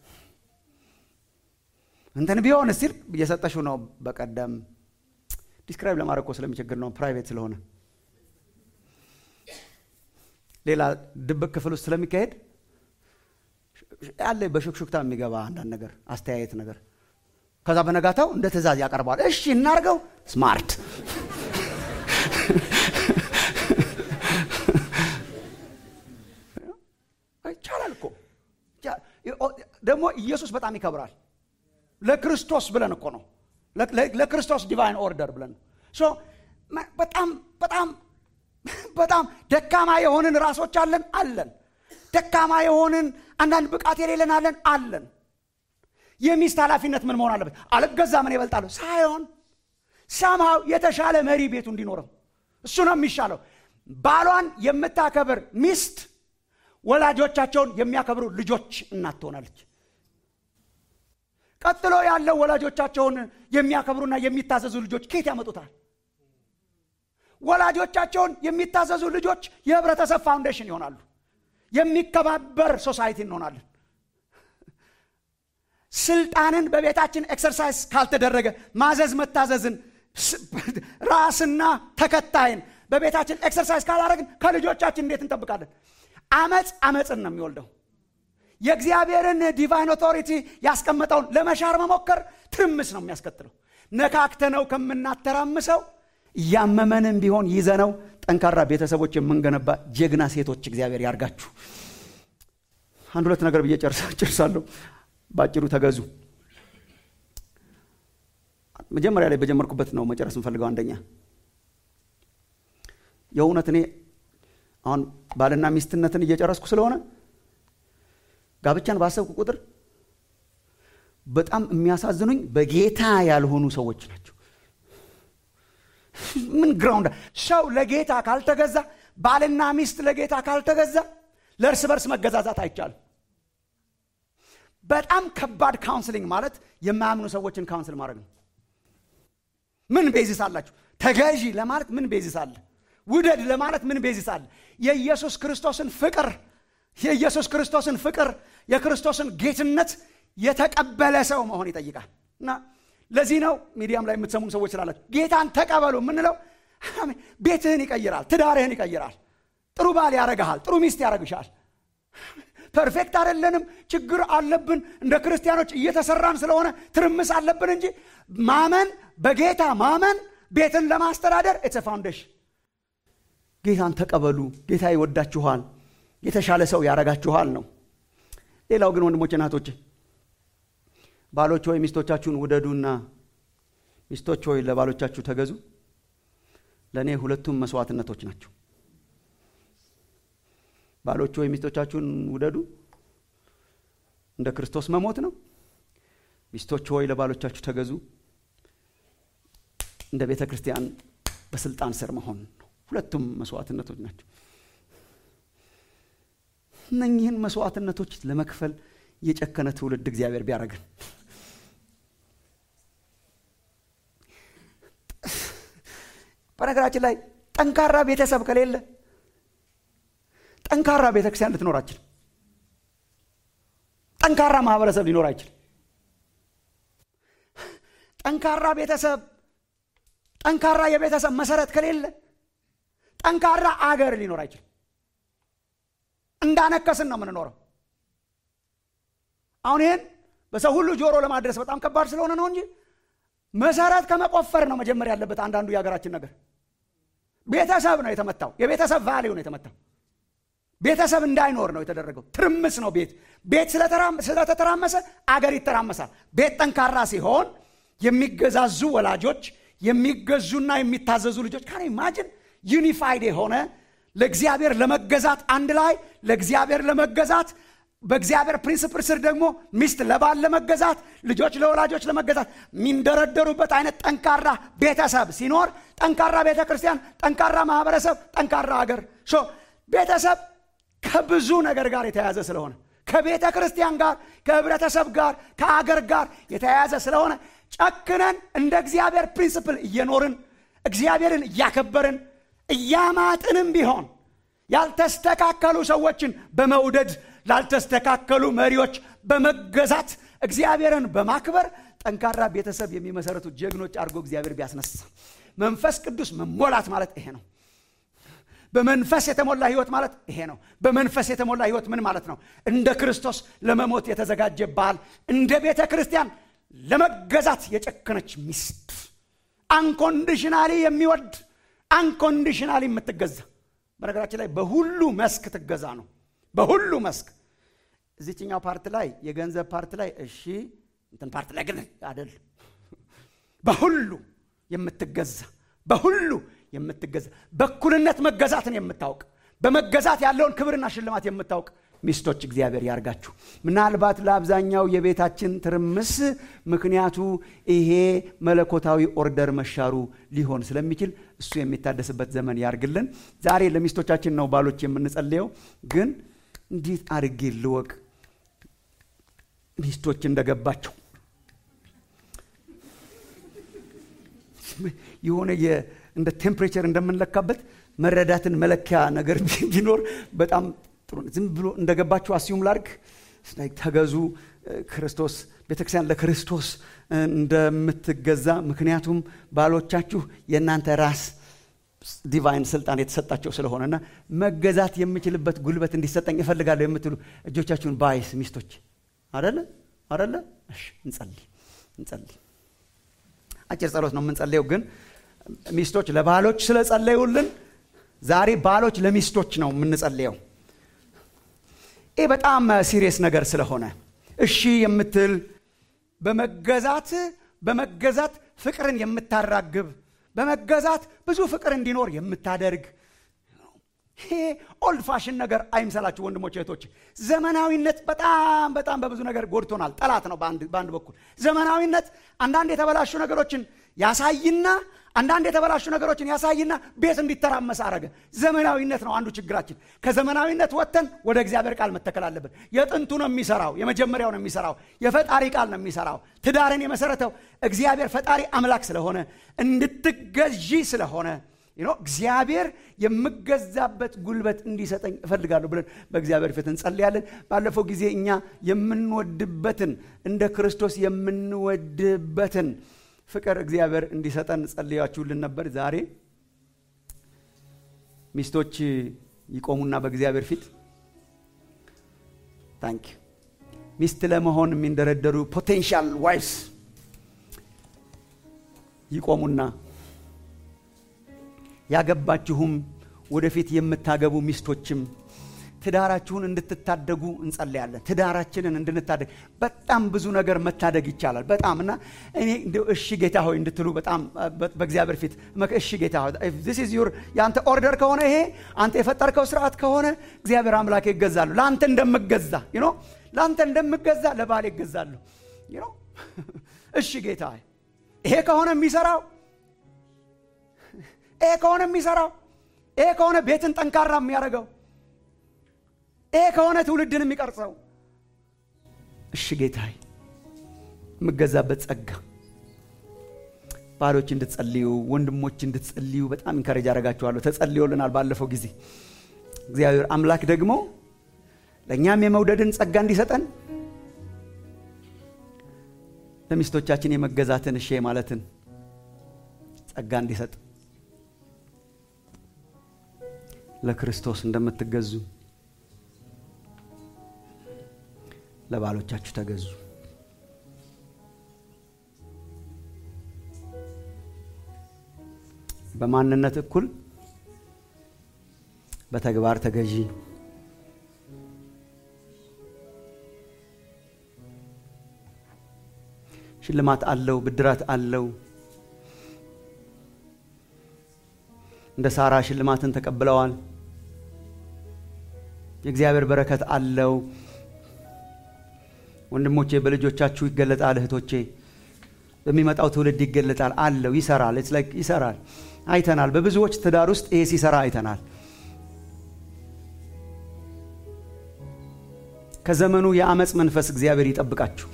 እንትን ቢሆን ስቲል እየሰጠሽው ነው በቀደም ዲስክራይብ ለማድረግ እኮ ስለሚቸግር ነው ፕራይቬት ስለሆነ ሌላ ድብቅ ክፍል ውስጥ ስለሚካሄድ ያለ በሹክሹክታ የሚገባ አንዳንድ ነገር አስተያየት ነገር ከዛ በነጋታው እንደ ትእዛዝ ያቀርበዋል እሺ እናርገው ስማርት ይቻላል እኮ ደግሞ ኢየሱስ በጣም ይከብራል ለክርስቶስ ብለን እኮ ነው ለክርስቶስ ዲቫይን ኦርደር ብለን ነው በጣም በጣም በጣም ደካማ የሆንን ራሶች አለን አለን ደካማ የሆንን አንዳንድ ብቃት የሌለን አለን አለን የሚስት ኃላፊነት ምን መሆን አለበት አልገዛ ምን ይበልጣለሁ ሳይሆን ሰምሃው የተሻለ መሪ ቤቱ እንዲኖረው እሱ ነው የሚሻለው ባሏን የምታከብር ሚስት ወላጆቻቸውን የሚያከብሩ ልጆች እናት ትሆናለች ቀጥሎ ያለው ወላጆቻቸውን የሚያከብሩና የሚታዘዙ ልጆች ኬት ያመጡታል ወላጆቻቸውን የሚታዘዙ ልጆች የህብረተሰብ ፋውንዴሽን ይሆናሉ የሚከባበር ሶሳይቲ እንሆናለን ስልጣንን በቤታችን ኤክሰርሳይዝ ካልተደረገ ማዘዝ መታዘዝን ራስና ተከታይን በቤታችን ኤክሰርሳይዝ ካላደረግን ከልጆቻችን እንዴት እንጠብቃለን አመፅ አመፅን ነው የሚወልደው የእግዚአብሔርን ዲቫይን ኦቶሪቲ ያስቀመጠውን ለመሻር መሞከር ትርምስ ነው የሚያስከትለው ነካክተነው ከምናተራምሰው እያመመንም ቢሆን ይዘነው ጠንካራ ቤተሰቦች የምንገነባ ጀግና ሴቶች እግዚአብሔር ያርጋችሁ አንድ ሁለት ነገር ብዬ ጨርሳለሁ በአጭሩ ተገዙ መጀመሪያ ላይ በጀመርኩበት ነው መጨረስ እንፈልገው አንደኛ የእውነት እኔ አሁን ባልና ሚስትነትን እየጨረስኩ ስለሆነ ጋብቻን ባሰብኩ ቁጥር በጣም የሚያሳዝኑኝ በጌታ ያልሆኑ ሰዎች ናቸው ምን ግራውንድ ሰው ለጌታ ካልተገዛ ባልና ሚስት ለጌታ ካልተገዛ ለእርስ በርስ መገዛዛት አይቻልም በጣም ከባድ ካውንስሊንግ ማለት የማያምኑ ሰዎችን ካውንስል ማድረግ ነው ምን ቤዚስ አላችሁ ተገዢ ለማለት ምን ቤዚስ አለ ውደድ ለማለት ምን ቤዚስ አለ የኢየሱስ ክርስቶስን ፍቅር የኢየሱስ ክርስቶስን ፍቅር የክርስቶስን ጌትነት የተቀበለ ሰው መሆን ይጠይቃል እና ለዚህ ነው ሚዲያም ላይ የምትሰሙን ሰዎች ስላላችሁ ጌታን ተቀበሉ የምንለው ቤትህን ይቀይራል ትዳርህን ይቀይራል ጥሩ ባል ያረግሃል ጥሩ ሚስት ያረግሻል ፐርፌክት አይደለንም ችግር አለብን እንደ ክርስቲያኖች እየተሰራን ስለሆነ ትርምስ አለብን እንጂ ማመን በጌታ ማመን ቤትን ለማስተዳደር ኢትስ ፋውንዴሽን ጌታን ተቀበሉ ጌታ ይወዳችኋል የተሻለ ሰው ያረጋችኋል ነው ሌላው ግን ወንድሞች ናቶች ባሎች ወይ ሚስቶቻችሁን ውደዱና ሚስቶች ወይ ለባሎቻችሁ ተገዙ ለእኔ ሁለቱም መስዋዕትነቶች ናቸው ባሎች ወይ ሚስቶቻችሁን ውደዱ እንደ ክርስቶስ መሞት ነው ሚስቶች ሆይ ለባሎቻችሁ ተገዙ እንደ ቤተ ክርስቲያን በስልጣን ስር መሆን ነው ሁለቱም መስዋዕትነቶች ናቸው እነኚህን መስዋዕትነቶች ለመክፈል የጨከነ ትውልድ እግዚአብሔር ቢያደረግን በነገራችን ላይ ጠንካራ ቤተሰብ ከሌለ ጠንካራ ቤተክርስቲያን ልትኖር አይችልም ጠንካራ ማህበረሰብ ሊኖር አይችልም ጠንካራ ቤተሰብ ጠንካራ የቤተሰብ መሰረት ከሌለ ጠንካራ አገር ሊኖር አይችልም እንዳነከስን ነው የምንኖረው አሁን ይህን በሰው ሁሉ ጆሮ ለማድረስ በጣም ከባድ ስለሆነ ነው እንጂ መሰረት ከመቆፈር ነው መጀመር ያለበት አንዳንዱ የሀገራችን ነገር ቤተሰብ ነው የተመታው የቤተሰብ ቫሌው ነው የተመታው ቤተሰብ እንዳይኖር ነው የተደረገው ትርምስ ነው ቤት ቤት ስለተተራመሰ አገር ይተራመሳል ቤት ጠንካራ ሲሆን የሚገዛዙ ወላጆች የሚገዙና የሚታዘዙ ልጆች ካን ኢማጅን ዩኒፋይድ የሆነ ለእግዚአብሔር ለመገዛት አንድ ላይ ለእግዚአብሔር ለመገዛት በእግዚአብሔር ፕሪንስፕል ስር ደግሞ ሚስት ለባል ለመገዛት ልጆች ለወላጆች ለመገዛት የሚንደረደሩበት አይነት ጠንካራ ቤተሰብ ሲኖር ጠንካራ ቤተ ክርስቲያን ጠንካራ ማህበረሰብ ጠንካራ ሀገር ቤተሰብ ከብዙ ነገር ጋር የተያያዘ ስለሆነ ከቤተ ክርስቲያን ጋር ከህብረተሰብ ጋር ከአገር ጋር የተያያዘ ስለሆነ ጨክነን እንደ እግዚአብሔር ፕሪንስፕል እየኖርን እግዚአብሔርን እያከበርን እያማጥንም ቢሆን ያልተስተካከሉ ሰዎችን በመውደድ ላልተስተካከሉ መሪዎች በመገዛት እግዚአብሔርን በማክበር ጠንካራ ቤተሰብ የሚመሰረቱ ጀግኖች አድርጎ እግዚአብሔር ቢያስነሳ መንፈስ ቅዱስ መሞላት ማለት ይሄ ነው በመንፈስ የተሞላ ህይወት ማለት ይሄ ነው በመንፈስ የተሞላ ህይወት ምን ማለት ነው እንደ ክርስቶስ ለመሞት የተዘጋጀ ባል እንደ ቤተ ክርስቲያን ለመገዛት የጨከነች ሚስት አንኮንዲሽናሊ የሚወድ አንኮንዲሽናሊ የምትገዛ በነገራችን ላይ በሁሉ መስክ ትገዛ ነው በሁሉ መስክ እዚችኛው ፓርት ላይ የገንዘብ ፓርት ላይ እሺ እንትን ፓርት ላይ ግን አደል በሁሉ የምትገዛ በሁሉ የምትገዛ በኩልነት መገዛትን የምታውቅ በመገዛት ያለውን ክብርና ሽልማት የምታውቅ ሚስቶች እግዚአብሔር ያርጋችሁ ምናልባት ለአብዛኛው የቤታችን ትርምስ ምክንያቱ ይሄ መለኮታዊ ኦርደር መሻሩ ሊሆን ስለሚችል እሱ የሚታደስበት ዘመን ያርግልን ዛሬ ለሚስቶቻችን ነው ባሎች የምንጸልየው ግን እንዴት አድርጌ ልወቅ ሚስቶች እንደገባቸው የሆነ እንደ ቴምፕሬቸር እንደምንለካበት መረዳትን መለኪያ ነገር ቢኖር በጣም ጥሩ ዝም ብሎ እንደገባችሁ አስዩም ላርግ ተገዙ ክርስቶስ ቤተክርስቲያን ለክርስቶስ እንደምትገዛ ምክንያቱም ባሎቻችሁ የእናንተ ራስ ዲቫይን ስልጣን የተሰጣቸው ስለሆነና መገዛት የምችልበት ጉልበት እንዲሰጠኝ እፈልጋለሁ የምትሉ እጆቻችሁን ባይስ ሚስቶች አደለ አደለ እንጸልይ እንጸልይ አጭር ጸሎት ነው የምንጸልየው ግን ሚስቶች ለባሎች ስለጸለዩልን ዛሬ ባሎች ለሚስቶች ነው የምንጸልየው ይህ በጣም ሲሪየስ ነገር ስለሆነ እሺ የምትል በመገዛት በመገዛት ፍቅርን የምታራግብ በመገዛት ብዙ ፍቅር እንዲኖር የምታደርግ ይሄ ኦልድ ፋሽን ነገር አይምሰላችሁ ወንድሞች እህቶች ዘመናዊነት በጣም በጣም በብዙ ነገር ጎድቶናል ጠላት ነው በአንድ በኩል ዘመናዊነት አንዳንድ የተበላሹ ነገሮችን ያሳይና አንዳንድ የተበላሹ ነገሮችን ያሳይና ቤት እንዲተራመስ አረገ ዘመናዊነት ነው አንዱ ችግራችን ከዘመናዊነት ወጥተን ወደ እግዚአብሔር ቃል መተከል አለብን የጥንቱ ነው የሚሰራው የመጀመሪያው ነው የሚሰራው የፈጣሪ ቃል ነው የሚሰራው ትዳርን የመሰረተው እግዚአብሔር ፈጣሪ አምላክ ስለሆነ እንድትገዢ ስለሆነ እግዚአብሔር የምገዛበት ጉልበት እንዲሰጠኝ እፈልጋለሁ ብለን በእግዚአብሔር ፊት እንጸልያለን ባለፈው ጊዜ እኛ የምንወድበትን እንደ ክርስቶስ የምንወድበትን ፍቅር እግዚአብሔር እንዲሰጠን ጸልያችሁልን ነበር ዛሬ ሚስቶች ይቆሙና በእግዚአብሔር ፊት ታንክ ሚስት ለመሆን የሚንደረደሩ ፖቴንሻል ዋይፍስ ይቆሙና ያገባችሁም ወደፊት የምታገቡ ሚስቶችም ትዳራችሁን እንድትታደጉ እንጸለያለን ትዳራችንን እንድንታደግ በጣም ብዙ ነገር መታደግ ይቻላል በጣም እና እኔ እሺ ጌታ ሆይ እንድትሉ በጣም በእግዚአብሔር ፊት እሺ ጌታ ሆይ ዩር የአንተ ኦርደር ከሆነ ይሄ አንተ የፈጠርከው ስርዓት ከሆነ እግዚአብሔር አምላክ ይገዛሉ ለአንተ እንደምገዛ ኖ ለአንተ እንደምገዛ ለባል ይገዛሉ እሺ ጌታ ይሄ ከሆነ የሚሰራው ይሄ ከሆነ የሚሰራው ይሄ ከሆነ ቤትን ጠንካራ የሚያደርገው ይሄ ከሆነ ትውልድን የሚቀርጸው እሺ ጌታዬ የምገዛበት ጸጋ ባሎች እንድትጸልዩ ወንድሞች እንድትጸልዩ በጣም ኢንከረጅ አረጋችኋለሁ ተጸልዮልናል ባለፈው ጊዜ እግዚአብሔር አምላክ ደግሞ ለእኛም የመውደድን ጸጋ እንዲሰጠን ለሚስቶቻችን የመገዛትን እሺ ማለትን ጸጋ እንዲሰጥ ለክርስቶስ እንደምትገዙ ለባሎቻችሁ ተገዙ በማንነት እኩል በተግባር ተገዢ ሽልማት አለው ብድራት አለው እንደ ሳራ ሽልማትን ተቀብለዋል የእግዚአብሔር በረከት አለው ወንድሞቼ በልጆቻችሁ ይገለጣል እህቶቼ በሚመጣው ትውልድ ይገለጣል አለው ይሰራል ይሰራል አይተናል በብዙዎች ትዳር ውስጥ ይሄ ሲሰራ አይተናል ከዘመኑ የአመፅ መንፈስ እግዚአብሔር ይጠብቃችሁ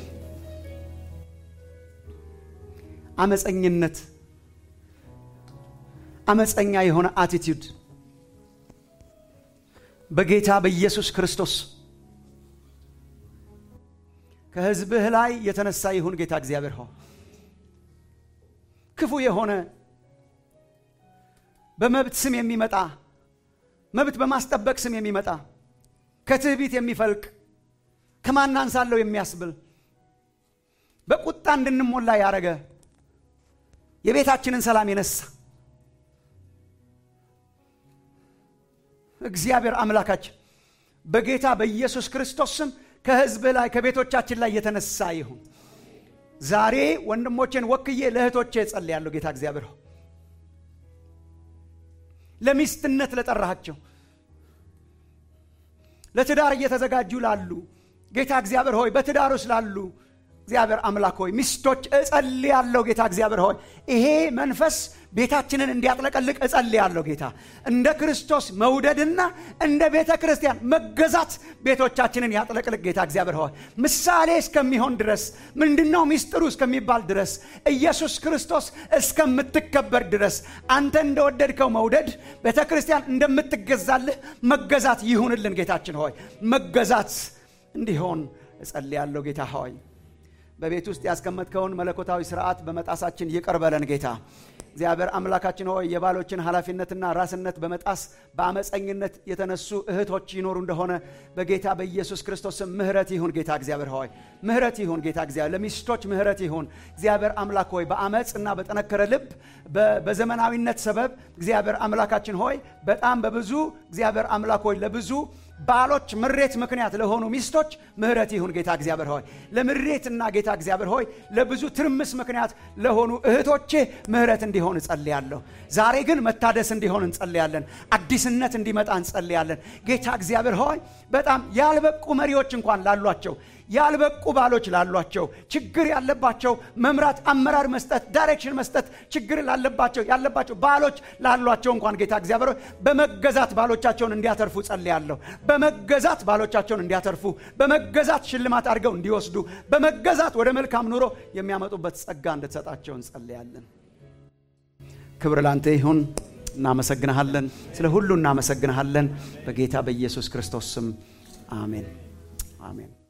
አመፀኝነት አመፀኛ የሆነ አቲቲዩድ በጌታ በኢየሱስ ክርስቶስ ከሕዝብህ ላይ የተነሳ ይሁን ጌታ እግዚአብሔር ሆይ ክፉ የሆነ በመብት ስም የሚመጣ መብት በማስጠበቅ ስም የሚመጣ ከትዕቢት የሚፈልቅ ከማን አንሳለሁ የሚያስብል በቁጣ እንድንሞላ ያረገ የቤታችንን ሰላም የነሳ እግዚአብሔር አምላካችን በጌታ በኢየሱስ ክርስቶስ ስም ከሕዝብህ ላይ ከቤቶቻችን ላይ የተነሳ ይሁን። ዛሬ ወንድሞቼን ወክዬ ለእህቶቼ ጸልያለሁ። ጌታ እግዚአብሔር ሆይ ለሚስትነት ለጠራሃቸው ለትዳር እየተዘጋጁ ላሉ ጌታ እግዚአብሔር ሆይ በትዳር ውስጥ ላሉ እግዚአብሔር አምላክ ሆይ ሚስቶች እጸልያለሁ። ጌታ እግዚአብሔር ሆይ ይሄ መንፈስ ቤታችንን እንዲያጥለቀልቅ እጸልያለሁ። ጌታ እንደ ክርስቶስ መውደድና እንደ ቤተ ክርስቲያን መገዛት ቤቶቻችንን ያጥለቅልቅ። ጌታ እግዚአብሔር ሆይ ምሳሌ እስከሚሆን ድረስ ምንድነው ሚስጥሩ እስከሚባል ድረስ ኢየሱስ ክርስቶስ እስከምትከበር ድረስ አንተ እንደወደድከው መውደድ ቤተ ክርስቲያን እንደምትገዛልህ መገዛት ይሁንልን። ጌታችን ሆይ መገዛት እንዲሆን እጸልያለሁ። ጌታ ሆይ በቤት ውስጥ ያስቀመጥከውን መለኮታዊ ስርዓት በመጣሳችን ይቅር በለን ጌታ እግዚአብሔር አምላካችን ሆይ የባሎችን ኃላፊነትና ራስነት በመጣስ በአመፀኝነት የተነሱ እህቶች ይኖሩ እንደሆነ በጌታ በኢየሱስ ክርስቶስ ስም ምህረት ይሁን ጌታ እግዚአብሔር ሆይ ምህረት ይሁን ጌታ እግዚአብሔር ለሚስቶች ምህረት ይሁን እግዚአብሔር አምላክ ሆይ በአመፅ እና በጠነከረ ልብ በዘመናዊነት ሰበብ እግዚአብሔር አምላካችን ሆይ በጣም በብዙ እግዚአብሔር አምላክ ሆይ ለብዙ ባሎች ምሬት ምክንያት ለሆኑ ሚስቶች ምህረት ይሁን ጌታ እግዚአብሔር ሆይ ለምሬትና ጌታ እግዚአብሔር ሆይ ለብዙ ትርምስ ምክንያት ለሆኑ እህቶቼ ምህረት እንዲሆን እጸልያለሁ። ዛሬ ግን መታደስ እንዲሆን እንጸልያለን። አዲስነት እንዲመጣ እንጸልያለን። ጌታ እግዚአብሔር ሆይ በጣም ያልበቁ መሪዎች እንኳን ላሏቸው ያልበቁ ባሎች ላሏቸው ችግር ያለባቸው መምራት፣ አመራር መስጠት፣ ዳይሬክሽን መስጠት ችግር ላለባቸው ያለባቸው ባሎች ላሏቸው እንኳን ጌታ እግዚአብሔር ሆይ በመገዛት ባሎቻቸውን እንዲያተርፉ ጸልያለሁ። በመገዛት ባሎቻቸውን እንዲያተርፉ፣ በመገዛት ሽልማት አድርገው እንዲወስዱ፣ በመገዛት ወደ መልካም ኑሮ የሚያመጡበት ጸጋ እንድትሰጣቸው እንጸልያለን። ክብር ላንተ ይሁን። እናመሰግንሃለን። ስለ ሁሉ እናመሰግንሃለን። በጌታ በኢየሱስ ክርስቶስ ስም አሜን፣ አሜን።